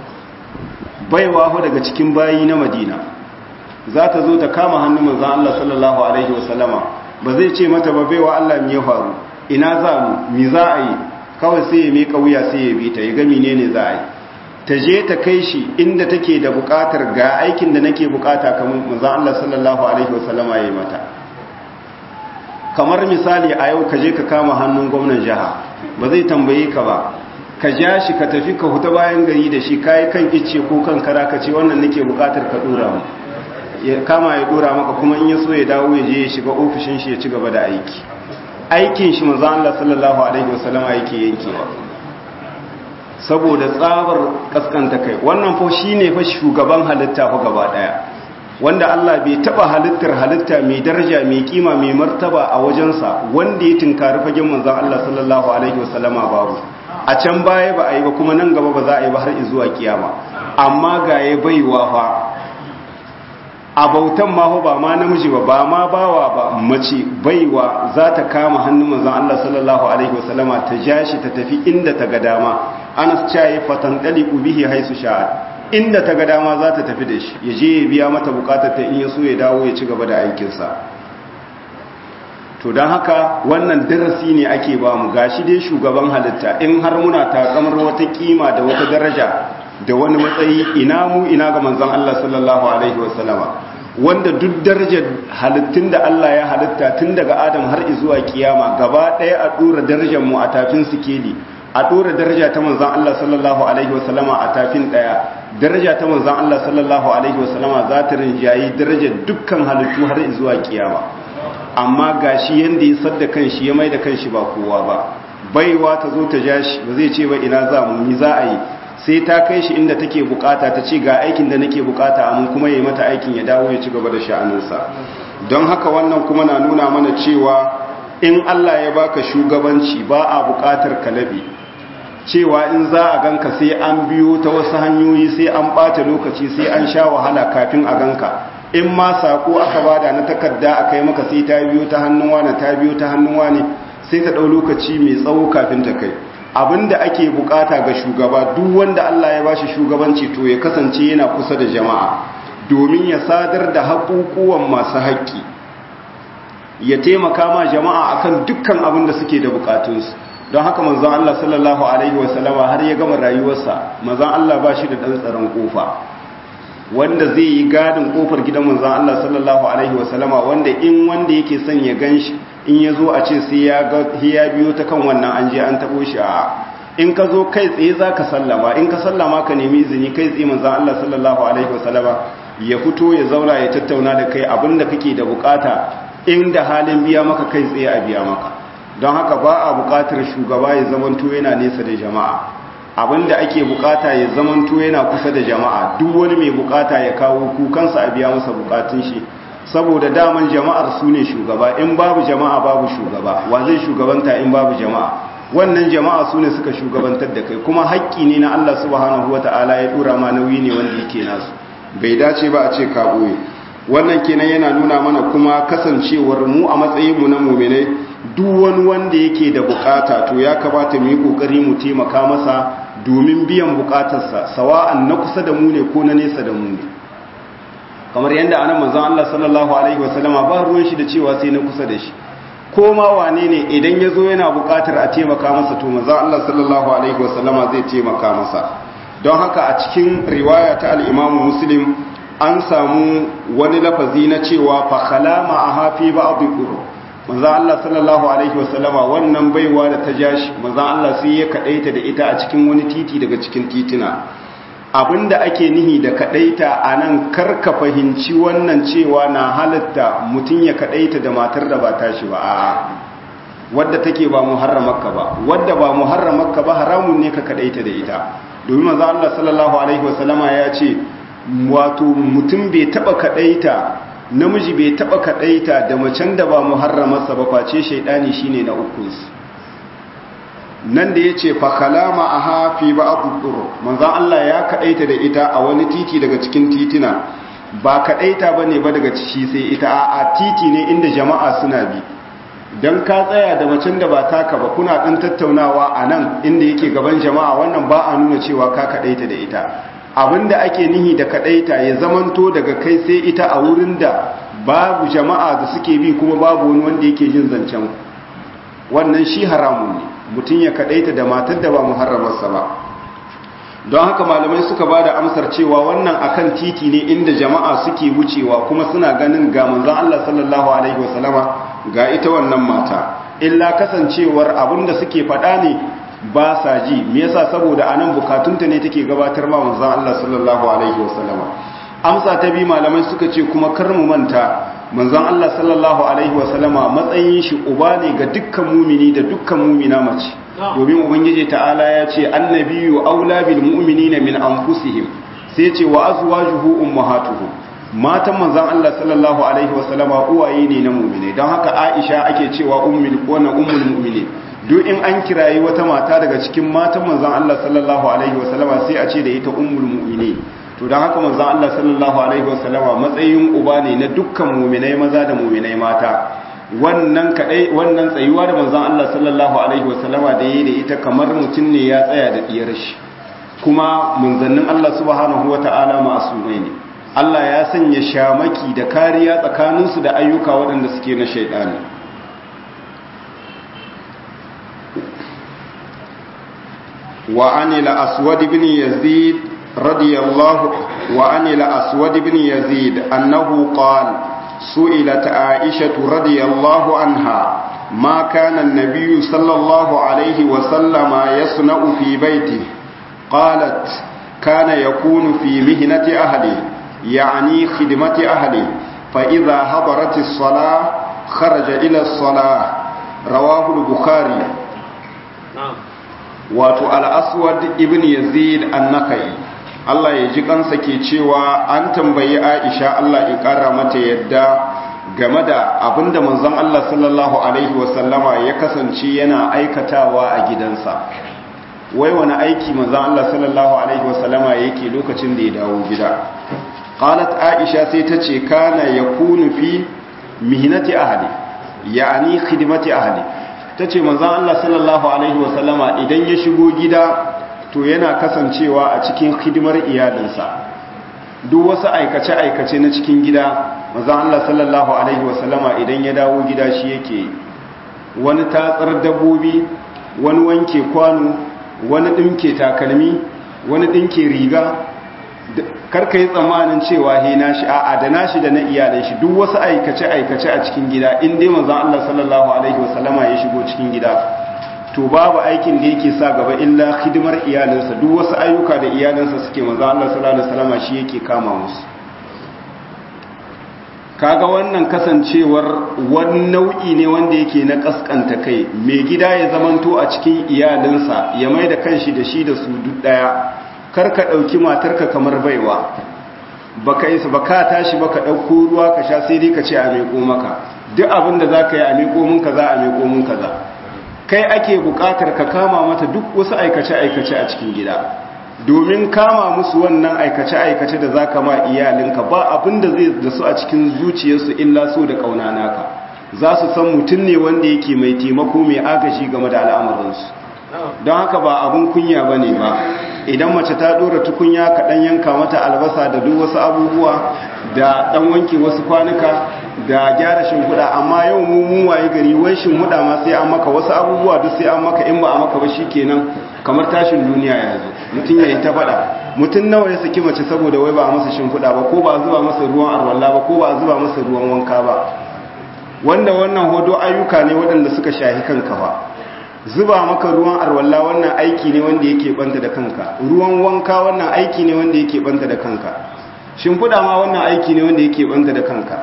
baiwa fa daga cikin bayi na madina za ta zo ta kama hannun manzan Allah sallallahu alaihi wasallama ba zai ce mata ba baiwa Allah me ya faru ina za mu me za a yi kawai sai ya miƙa wuya sai ya bi ta ya ga menene za a yi ta je ta kai shi inda take da bukatar ga aikin da nake bukata kamar manzan Allah sallallahu alaihi wasallama ya yi mata kamar misali a yau ka je ka kama hannun gwamnan jiha ba zai tambaye ka ba ka ja shi ka tafi ka huta bayan gari da shi kayi kan icce ko kan kara ka ce wannan nake bukatar ka dora mu ya kama ya dora maka kuma in ya so ya dawo ya je ya shiga ofishin shi ya ci gaba da aiki aikin shi manzo Allah sallallahu alaihi wasallam yake yankewa saboda tsabar kaskanta kai wannan fa shine fa shugaban halitta fa gaba daya wanda Allah bai taba halittar halitta mai daraja mai kima mai martaba a wajensa wanda ya tinkari fagen manzon Allah sallallahu alaihi wasallama babu a can baya ba a yi ba kuma nan gaba ba za a yi ba har zuwa kiyama amma ga ya baiwa fa a bautan ma ba ma namiji ba ba ma bawa ba mace baiwa za ta kama hannun manzon Allah sallallahu alaihi wasallama ta ja shi ta tafi inda ta ga dama Anas cayi fatan daliku bihi haisu sha'a inda ta ga dama za ta tafi da shi ya je ya biya mata bukatar ta in ya so ya dawo ya ci gaba da aikinsa to don haka wannan darasi ne ake ba mu gashi dai shugaban halitta in har muna takamar wata kima da wata daraja da wani matsayi ina mu ina ga manzon Allah sallallahu alaihi wasallama wanda duk darajar halittun da Allah ya halitta tun daga Adam har zuwa kiyama gaba ɗaya a dora darajar mu a tafin sikeli a dora daraja ta manzon Allah sallallahu alaihi wasallama a tafin ɗaya daraja ta manzon Allah sallallahu alaihi wasallama za ta rinjayi darajar dukkan halittu har zuwa kiyama amma gashi yanda ya sadda kanshi ya mai da kanshi ba kowa ba baiwa ta zo ta ja shi ba zai ce ba ina za mu ni za a yi sai ta kai shi inda take bukata ta ce ga aikin da nake bukata amma kuma yayi mata aikin ya dawo ya ci gaba da sha'aninsa don haka wannan kuma na nuna mana cewa in Allah ya baka shugabanci ba a bukatar kalabi cewa in za a ganka sai an biyo ta wasu hanyoyi sai an bata lokaci sai an sha wahala kafin a ganka in ma sako aka bada na takarda a kai maka sai ta biyo ta hannun wani ta biyo ta hannun wani sai ta ɗau lokaci mai tsawo kafin ta kai abinda ake bukata ga shugaba duk wanda Allah ya bashi shugabanci to ya kasance yana kusa da jama'a domin ya sadar da haƙuƙuwan masu haƙƙi ya taimaka ma jama'a akan dukkan abin da suke da bukatunsu don haka manzon Allah sallallahu alaihi wasallama har ya gama rayuwarsa manzon Allah ba shi da ɗan tsaron kofa wanda zai yi gadin kofar gidan manzon Allah sallallahu alaihi wasallama wanda in wanda yake son ya ganshi in ya zo a ce sai ya ga ya biyo ta kan wannan an je an tabo shi a in ka zo kai tsaye za ka sallama in ka sallama ka nemi izini kai tsaye manzon Allah sallallahu alaihi wasallama ya fito ya zauna ya tattauna da kai abinda kake da bukata inda halin biya maka kai tsaye a biya maka don haka ba a bukatar shugaba ya zamanto yana nesa da jama'a abinda ake bukata ya zamanto yana kusa da jama'a duk wani mai bukata ya kawo kukansa a biya masa bukatun shi saboda daman jama'ar su ne shugaba in babu jama'a babu shugaba wa zai shugabanta in babu jama'a wannan jama'a su ne suka shugabantar da kai kuma haƙƙi ne na Allah subhanahu wata'ala ya dora ma nauyi ne wanda yake nasu bai dace ba a ce ka ɓoye wannan kenan yana nuna mana kuma kasancewar mu a matsayinmu na muminai duk wani wanda yake da bukata to ya kamata mu yi kokari mu taimaka masa domin biyan bukatarsa sawa'an na kusa da mu ne ko na nesa da mu ne kamar yadda anan manzon Allah sallallahu alaihi wasallama ba ruwan shi da cewa sai na kusa da shi ko ma wane ne idan ya zo yana bukatar a taimaka masa to manzon Allah sallallahu alaihi wasallama zai taimaka masa don haka a cikin riwaya ta al-Imam Muslim an samu wani lafazi na cewa fa khalama ahafi ba'd manzo Allah sallallahu alaihi wasallama wannan baiwa da ta jashi manzo Allah sai ya kadaita da ita a cikin wani titi daga cikin titina abinda ake nihi da kadaita anan karka fahimci wannan cewa na halatta mutun ya kadaita da matar da ba tashi ba a wadda take ba muharramarka ba wadda ba muharramarka ba haramun ne ka kadaita da ita domin manzo Allah sallallahu alaihi wasallama ya ce wato mutum bai taba kadaita namiji bai taba kadaita da macen da ba muharramarsa ba face shaidani shine na ukunsu nan da yace fa kalama aha fi ba'd dur manzon Allah ya kadaita da ita a wani titi daga cikin titina ba kadaita bane ba daga ciki sai ita a titi ne inda jama'a suna bi dan ka tsaya da macen da ba taka ba kuna dan tattaunawa a nan inda yake gaban jama'a wannan ba a nuna cewa ka kadaita da ita abinda ake nihi da kadaita ya zamanto daga kai sai ita a wurin da babu jama'a da suke bi kuma babu wani wanda yake jin zancen wannan shi haramun ne mutum ya kadaita da matar da ba muharramarsa ba don haka malamai suka ba da amsar cewa wannan akan titi ne inda jama'a suke wucewa kuma suna ganin ga manzon Allah sallallahu alaihi wasallama ga ita wannan mata illa kasancewar abinda suke faɗa ne ba sa ji me yasa saboda anan bukatunta ne take gabatar ma manzon Allah sallallahu alaihi wasallama amsa ta bi malamai suka ce kuma kar mu manta manzon Allah sallallahu alaihi wasallama matsayin shi uba ne ga dukkan mumini da dukkan mumina mace domin ubangiji ta'ala ya ce annabiyyu aula bil mu'minina min anfusihim sai ce wa azwajuhu ummahatuhum matan manzon Allah sallallahu alaihi wasallama uwaye ne na mu'mine don haka Aisha ake cewa ummul wannan ummul mu'minin duk in an kirayi wata mata daga cikin matan manzon Allah sallallahu alaihi wasallama sai a ce da ita ummul mu'minin to don haka manzon Allah sallallahu alaihi wasallama matsayin uba ne na dukkan muminai maza da muminai mata wannan kadai wannan tsayuwa da manzon Allah sallallahu alaihi wasallama da yayi da ita kamar mutum ne ya tsaya da diyar shi kuma munzannin Allah subhanahu wata'ala ma'asumai ne Allah ya sanya shamaki da kariya tsakaninsu da ayyuka waɗanda suke na shaidani wa anila aswad ibn yazid radiyallahu wa anila aswad ibn yazid annahu qala سئلت عائشة رضي الله عنها ما كان النبي صلى الله عليه وسلم يصنع في بيته قالت كان يكون في مهنة أهله يعني خدمة أهله فإذا حضرت الصلاة خرج إلى الصلاة رواه البخاري wato al'aswad ibn yazid annakai Allah ya ji kansa ke cewa an tambayi Aisha Allah ya kara mata yadda game da abinda manzon Allah sallallahu alaihi wasallama ya kasance yana aikatawa a gidansa wai wani aiki manzon Allah sallallahu alaihi wasallama yake lokacin da ya dawo gida qalat Aisha sai ta ce kana yakunu fi mihnati ahli yani khidmati ahli tace manzon Allah sallallahu alaihi wasallama idan ya shigo gida to yana kasancewa a cikin hidimar iyalinsa duk wasu aikace-aikace na cikin gida maza Allah sallallahu Alaihi wasallama idan ya dawo gida shi yake wani tatsar dabbobi wani wanke kwano wani ɗinke takalmi wani ɗinke riga karka yi tsammanin cewa he nashi a'a da nashi da na iyalin shi duk wasu aikace-aikace a cikin gida in dai maza Allah sallallahu Alaihi wasallama ya shigo cikin gida to babu aikin da yake sa gaba illa hidimar iyalinsa duk wasu ayyuka da iyalinsa suke manzo Allah sallallahu alaihi wasallam shi yake kama musu kaga wannan kasancewar wani nau'i ne wanda yake na kaskanta kai mai gida ya zamanto a cikin iyalinsa ya mai da kanshi da shi da su duk daya kar ka dauki matarka kamar baiwa baka isa baka tashi baka dauko ruwa ka sha sai dai ka ce a meko maka duk abin da zaka yi a meko mun kaza a meko mun kaza kai ake bukatar ka kama mata duk wasu aikace-aikace a cikin gida domin kama musu wannan aikace-aikace da za ka ma iyalinka ba abin da zai da su a cikin zuciyarsu illa so da ƙauna naka za su san mutum ne wanda yake mai taimako mai agaji game da al'amuransu don haka ba abin kunya ba ne ba idan mace ta ɗora tukunya ka ɗan yanka mata albasa da duk wasu abubuwa da ɗan wanke wasu kwanuka da gyara shimfiɗa amma yau mu mun waye gari wai shimfiɗa ma sai an maka wasu abubuwa duk sai an maka in ba a maka ba shikenan kamar tashin duniya ya zo mutum ya yi ta faɗa mutum nawa ya saki mace saboda wai ba a masa shimfiɗa ba ko ba a zuba masa ruwan arwalla ba ko ba a zuba masa ruwan wanka ba wanda wannan hodo ayyuka ne waɗanda suka shahi kanka ba zuba maka ruwan arwalla wannan aiki ne wanda yake banta da kanka ruwan wanka wannan aiki ne wanda yake banta da kanka shimfiɗa ma wannan aiki ne wanda yake banta da kanka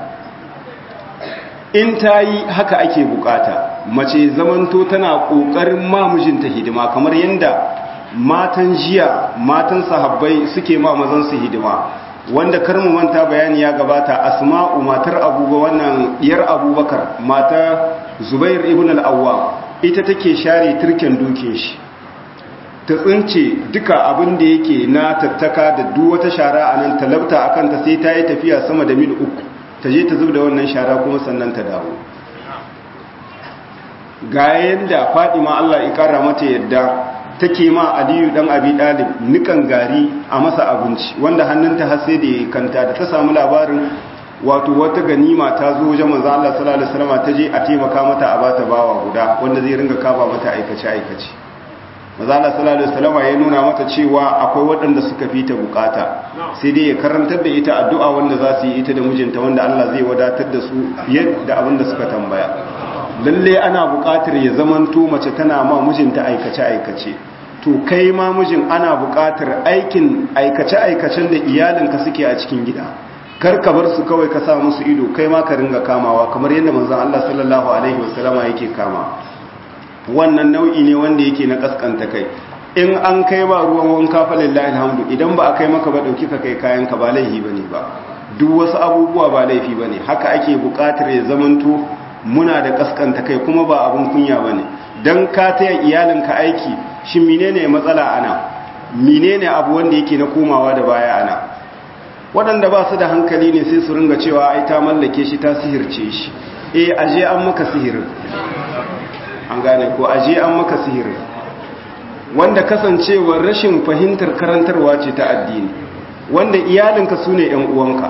in ta yi haka ake bukata mace zamanto tana ƙoƙarin mamujinta hidima kamar yadda matan jiya matan sahabbai suke ma mazansu hidima wanda karmu manta bayani ya gabata asma'u matar abubuwa wannan diyar abubakar mata zubair ibn al-awwam ita take share turken dukin shi ta tsince duka abin da yake na tattaka da duk wata shara a nan talabta akan ta sai ta yi tafiya sama da mil uku ta je ta zub da wannan shara kuma sannan ta dawo ga yadda fadima Allah ya kara mata yadda take ma aliyu dan abi dalib nikan gari a masa abinci wanda hannunta har sai da ya kanta da ta samu labarin wato wata ganima ta zo wajen manzo Allah sallallahu alaihi wasallam ta je a taimaka mata a bata bawa guda wanda zai ringa kafa mata aikace aikace manzo Allah sallallahu alaihi wasallam ya nuna mata cewa akwai waɗanda suka fi ta bukata sai dai ya karantar da ita addu'a wanda za su yi ita da mijinta wanda Allah zai wadatar da su fiye da abin da suka tambaya lalle ana buƙatar ya zamanto mace tana ma mijinta aikace-aikace to kai ma mijin ana buƙatar aikin aikace-aikacen da iyalinka suke a cikin gida kar ka bar su kawai ka sa musu ido kai ma ka ringa kamawa kamar yadda manzon Allah sallallahu alaihi wasallama yake kama wannan nau'i ne wanda yake na kaskanta kai in an kai ba ruwan wanka fa lillahi alhamdu idan ba a kai maka ba dauki ka kai kayan ka ba laifi bane ba duk wasu abubuwa ba laifi bane haka ake buƙatar ya zamanto muna da kaskanta kai kuma ba abin kunya ba ne don ka taya iyalinka aiki shi menene matsala ana menene abu wanda yake na komawa da baya ana waɗanda ba su da hankali ne sai su ringa cewa ai ta mallake shi ta sihirce shi eh aje an maka sihirin an gane ko aje an maka sihirin wanda kasancewar rashin fahimtar karantarwa ce ta addini wanda iyalinka su ne 'yan uwanka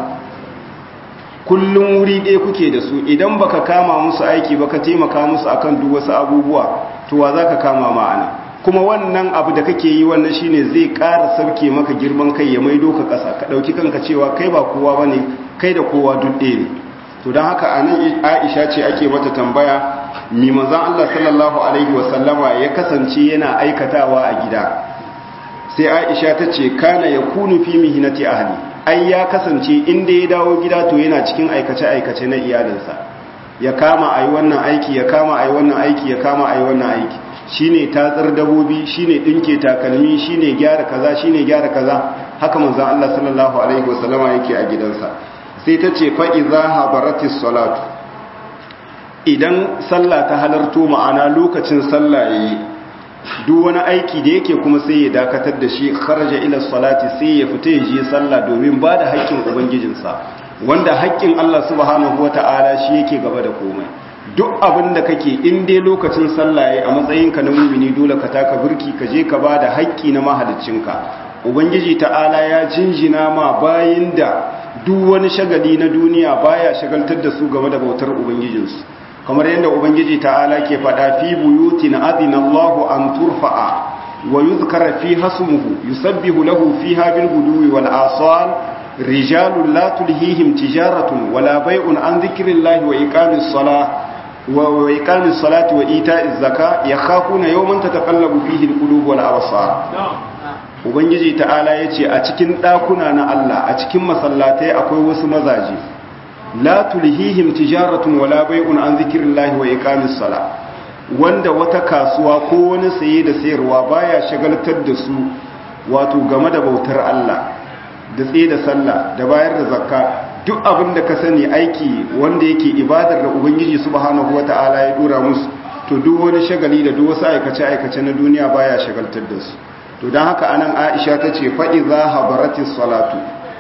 kullum wuri ɗaya kuke da su idan baka kama musu aiki baka taimaka musu akan duk wasu abubuwa to wa zaka kama ma'ana kuma wannan abu da kake yi wannan shine zai ƙara sauke maka girman kai ya maido ka ƙasa ka ɗauki kanka cewa kai ba kowa bane kai da kowa duk ɗaya ne to don haka anan Aisha ce ake mata tambaya mi manzon Allah sallallahu alaihi wasallama ya kasance yana aikatawa a gida sai Aisha ta ce kana yakunu fi mihnati ahli ai ya kasance inda ya dawo gida to yana cikin aikace-aikace na iyalinsa ya kama a yi wannan aiki ya kama a yi wannan aiki ya kama a yi wannan aiki shi ne tatsar dabobi shi ne ɗinke takalmi shi ne gyara kaza shi ne gyara kaza haka manzan Allah sallallahu Alaihi wasallama yake a gidansa sai ta ce fa'iza habaratis salatu idan sallah ta halarto ma'ana lokacin sallah ya yi duk wani aiki da yake kuma sai ya dakatar da shi kharaja ila salati sai ya fita ya je sallah domin ba da haƙƙin ubangijinsa wanda haƙƙin Allah subhanahu wata'ala shi yake gaba da komai duk abin da kake in dai lokacin sallah yayi a matsayinka na mumini dole ka taka burki ka je ka ba da haƙƙi na mahaliccinka ubangiji ta'ala ya jinjina ma bayin da duk wani shagali na duniya baya shagaltar da su game da bautar ubangijinsu kamar yadda ubangiji ta'ala ke faɗa fi buyutin adina Allahu an turfa'a wa yuzkara fi hasmuhu yusabbihu lahu fiha bil guduwi wal asal rijalun la tulhihim tijaratun wala bai'un an dhikrillahi wa iqamis salah wa iqamis salati wa ita'iz zaka yakhafuna yawman tataqallabu fihi al qulub wal absar ubangiji ta'ala yace a cikin dakuna na Allah a cikin masallatai akwai wasu mazaje la tulhihim tijaratun wala bai'un an zikrillahi wa iqamis sala wanda wata kasuwa ko wani saye da sayarwa baya shagaltar da su wato game da bautar Allah da tsaye da sallah da bayar da zakka duk abin da ka sani aiki wanda yake ibadar da ubangiji subhanahu wata'ala ya dora musu to duk wani shagali da duk wasu aikace aikace na duniya baya shagaltar da su to dan haka anan Aisha tace fa idza habaratis salatu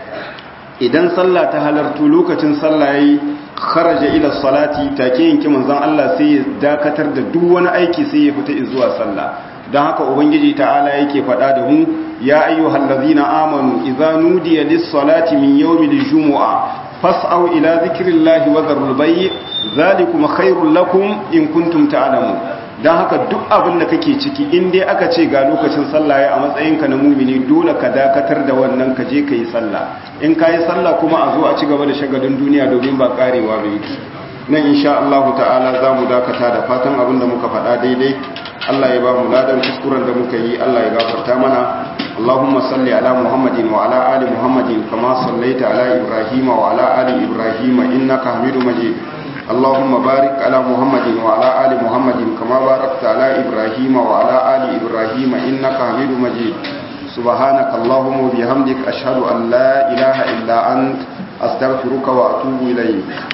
idan sallah ta halartu lokacin sallah yayi kharaja ila salati take yanki manzon Allah sai ya dakatar da duk wani aiki sai ya fita zuwa sallah dan haka ubangiji ta'ala yake faɗa da mu ya ayyuhallazina amanu idza nudiya lis-salati min yawmil jumu'a fas'au ila dhikrillahi wa dharul bay' zalikum khairul lakum in kuntum ta'lamun dan haka duk abin da kake ciki in dai aka ce ga lokacin sallah ya a matsayinka na mumini dole ka dakatar da wannan ka je ka yi sallah in ka yi sallah kuma a zo a ci gaba da shagalin duniya domin ba karewa ba yake nan insha Allah ta'ala za mu dakata da fatan abin da muka faɗa daidai Allah ya ba mu ladan kuskuren da muka yi Allah ya gafarta mana اللهم صل على محمد وعلى آل محمد كما صليت على إبراهيم وعلى آل إبراهيم إنك حميد مجيد اللهم بارك على محمد وعلى آل محمد كما باركت على إبراهيم وعلى آل إبراهيم إنك حميد مجيد سبحانك اللهم وبحمدك أشهد أن لا إله إلا أنت أستغفرك وأتوب إليك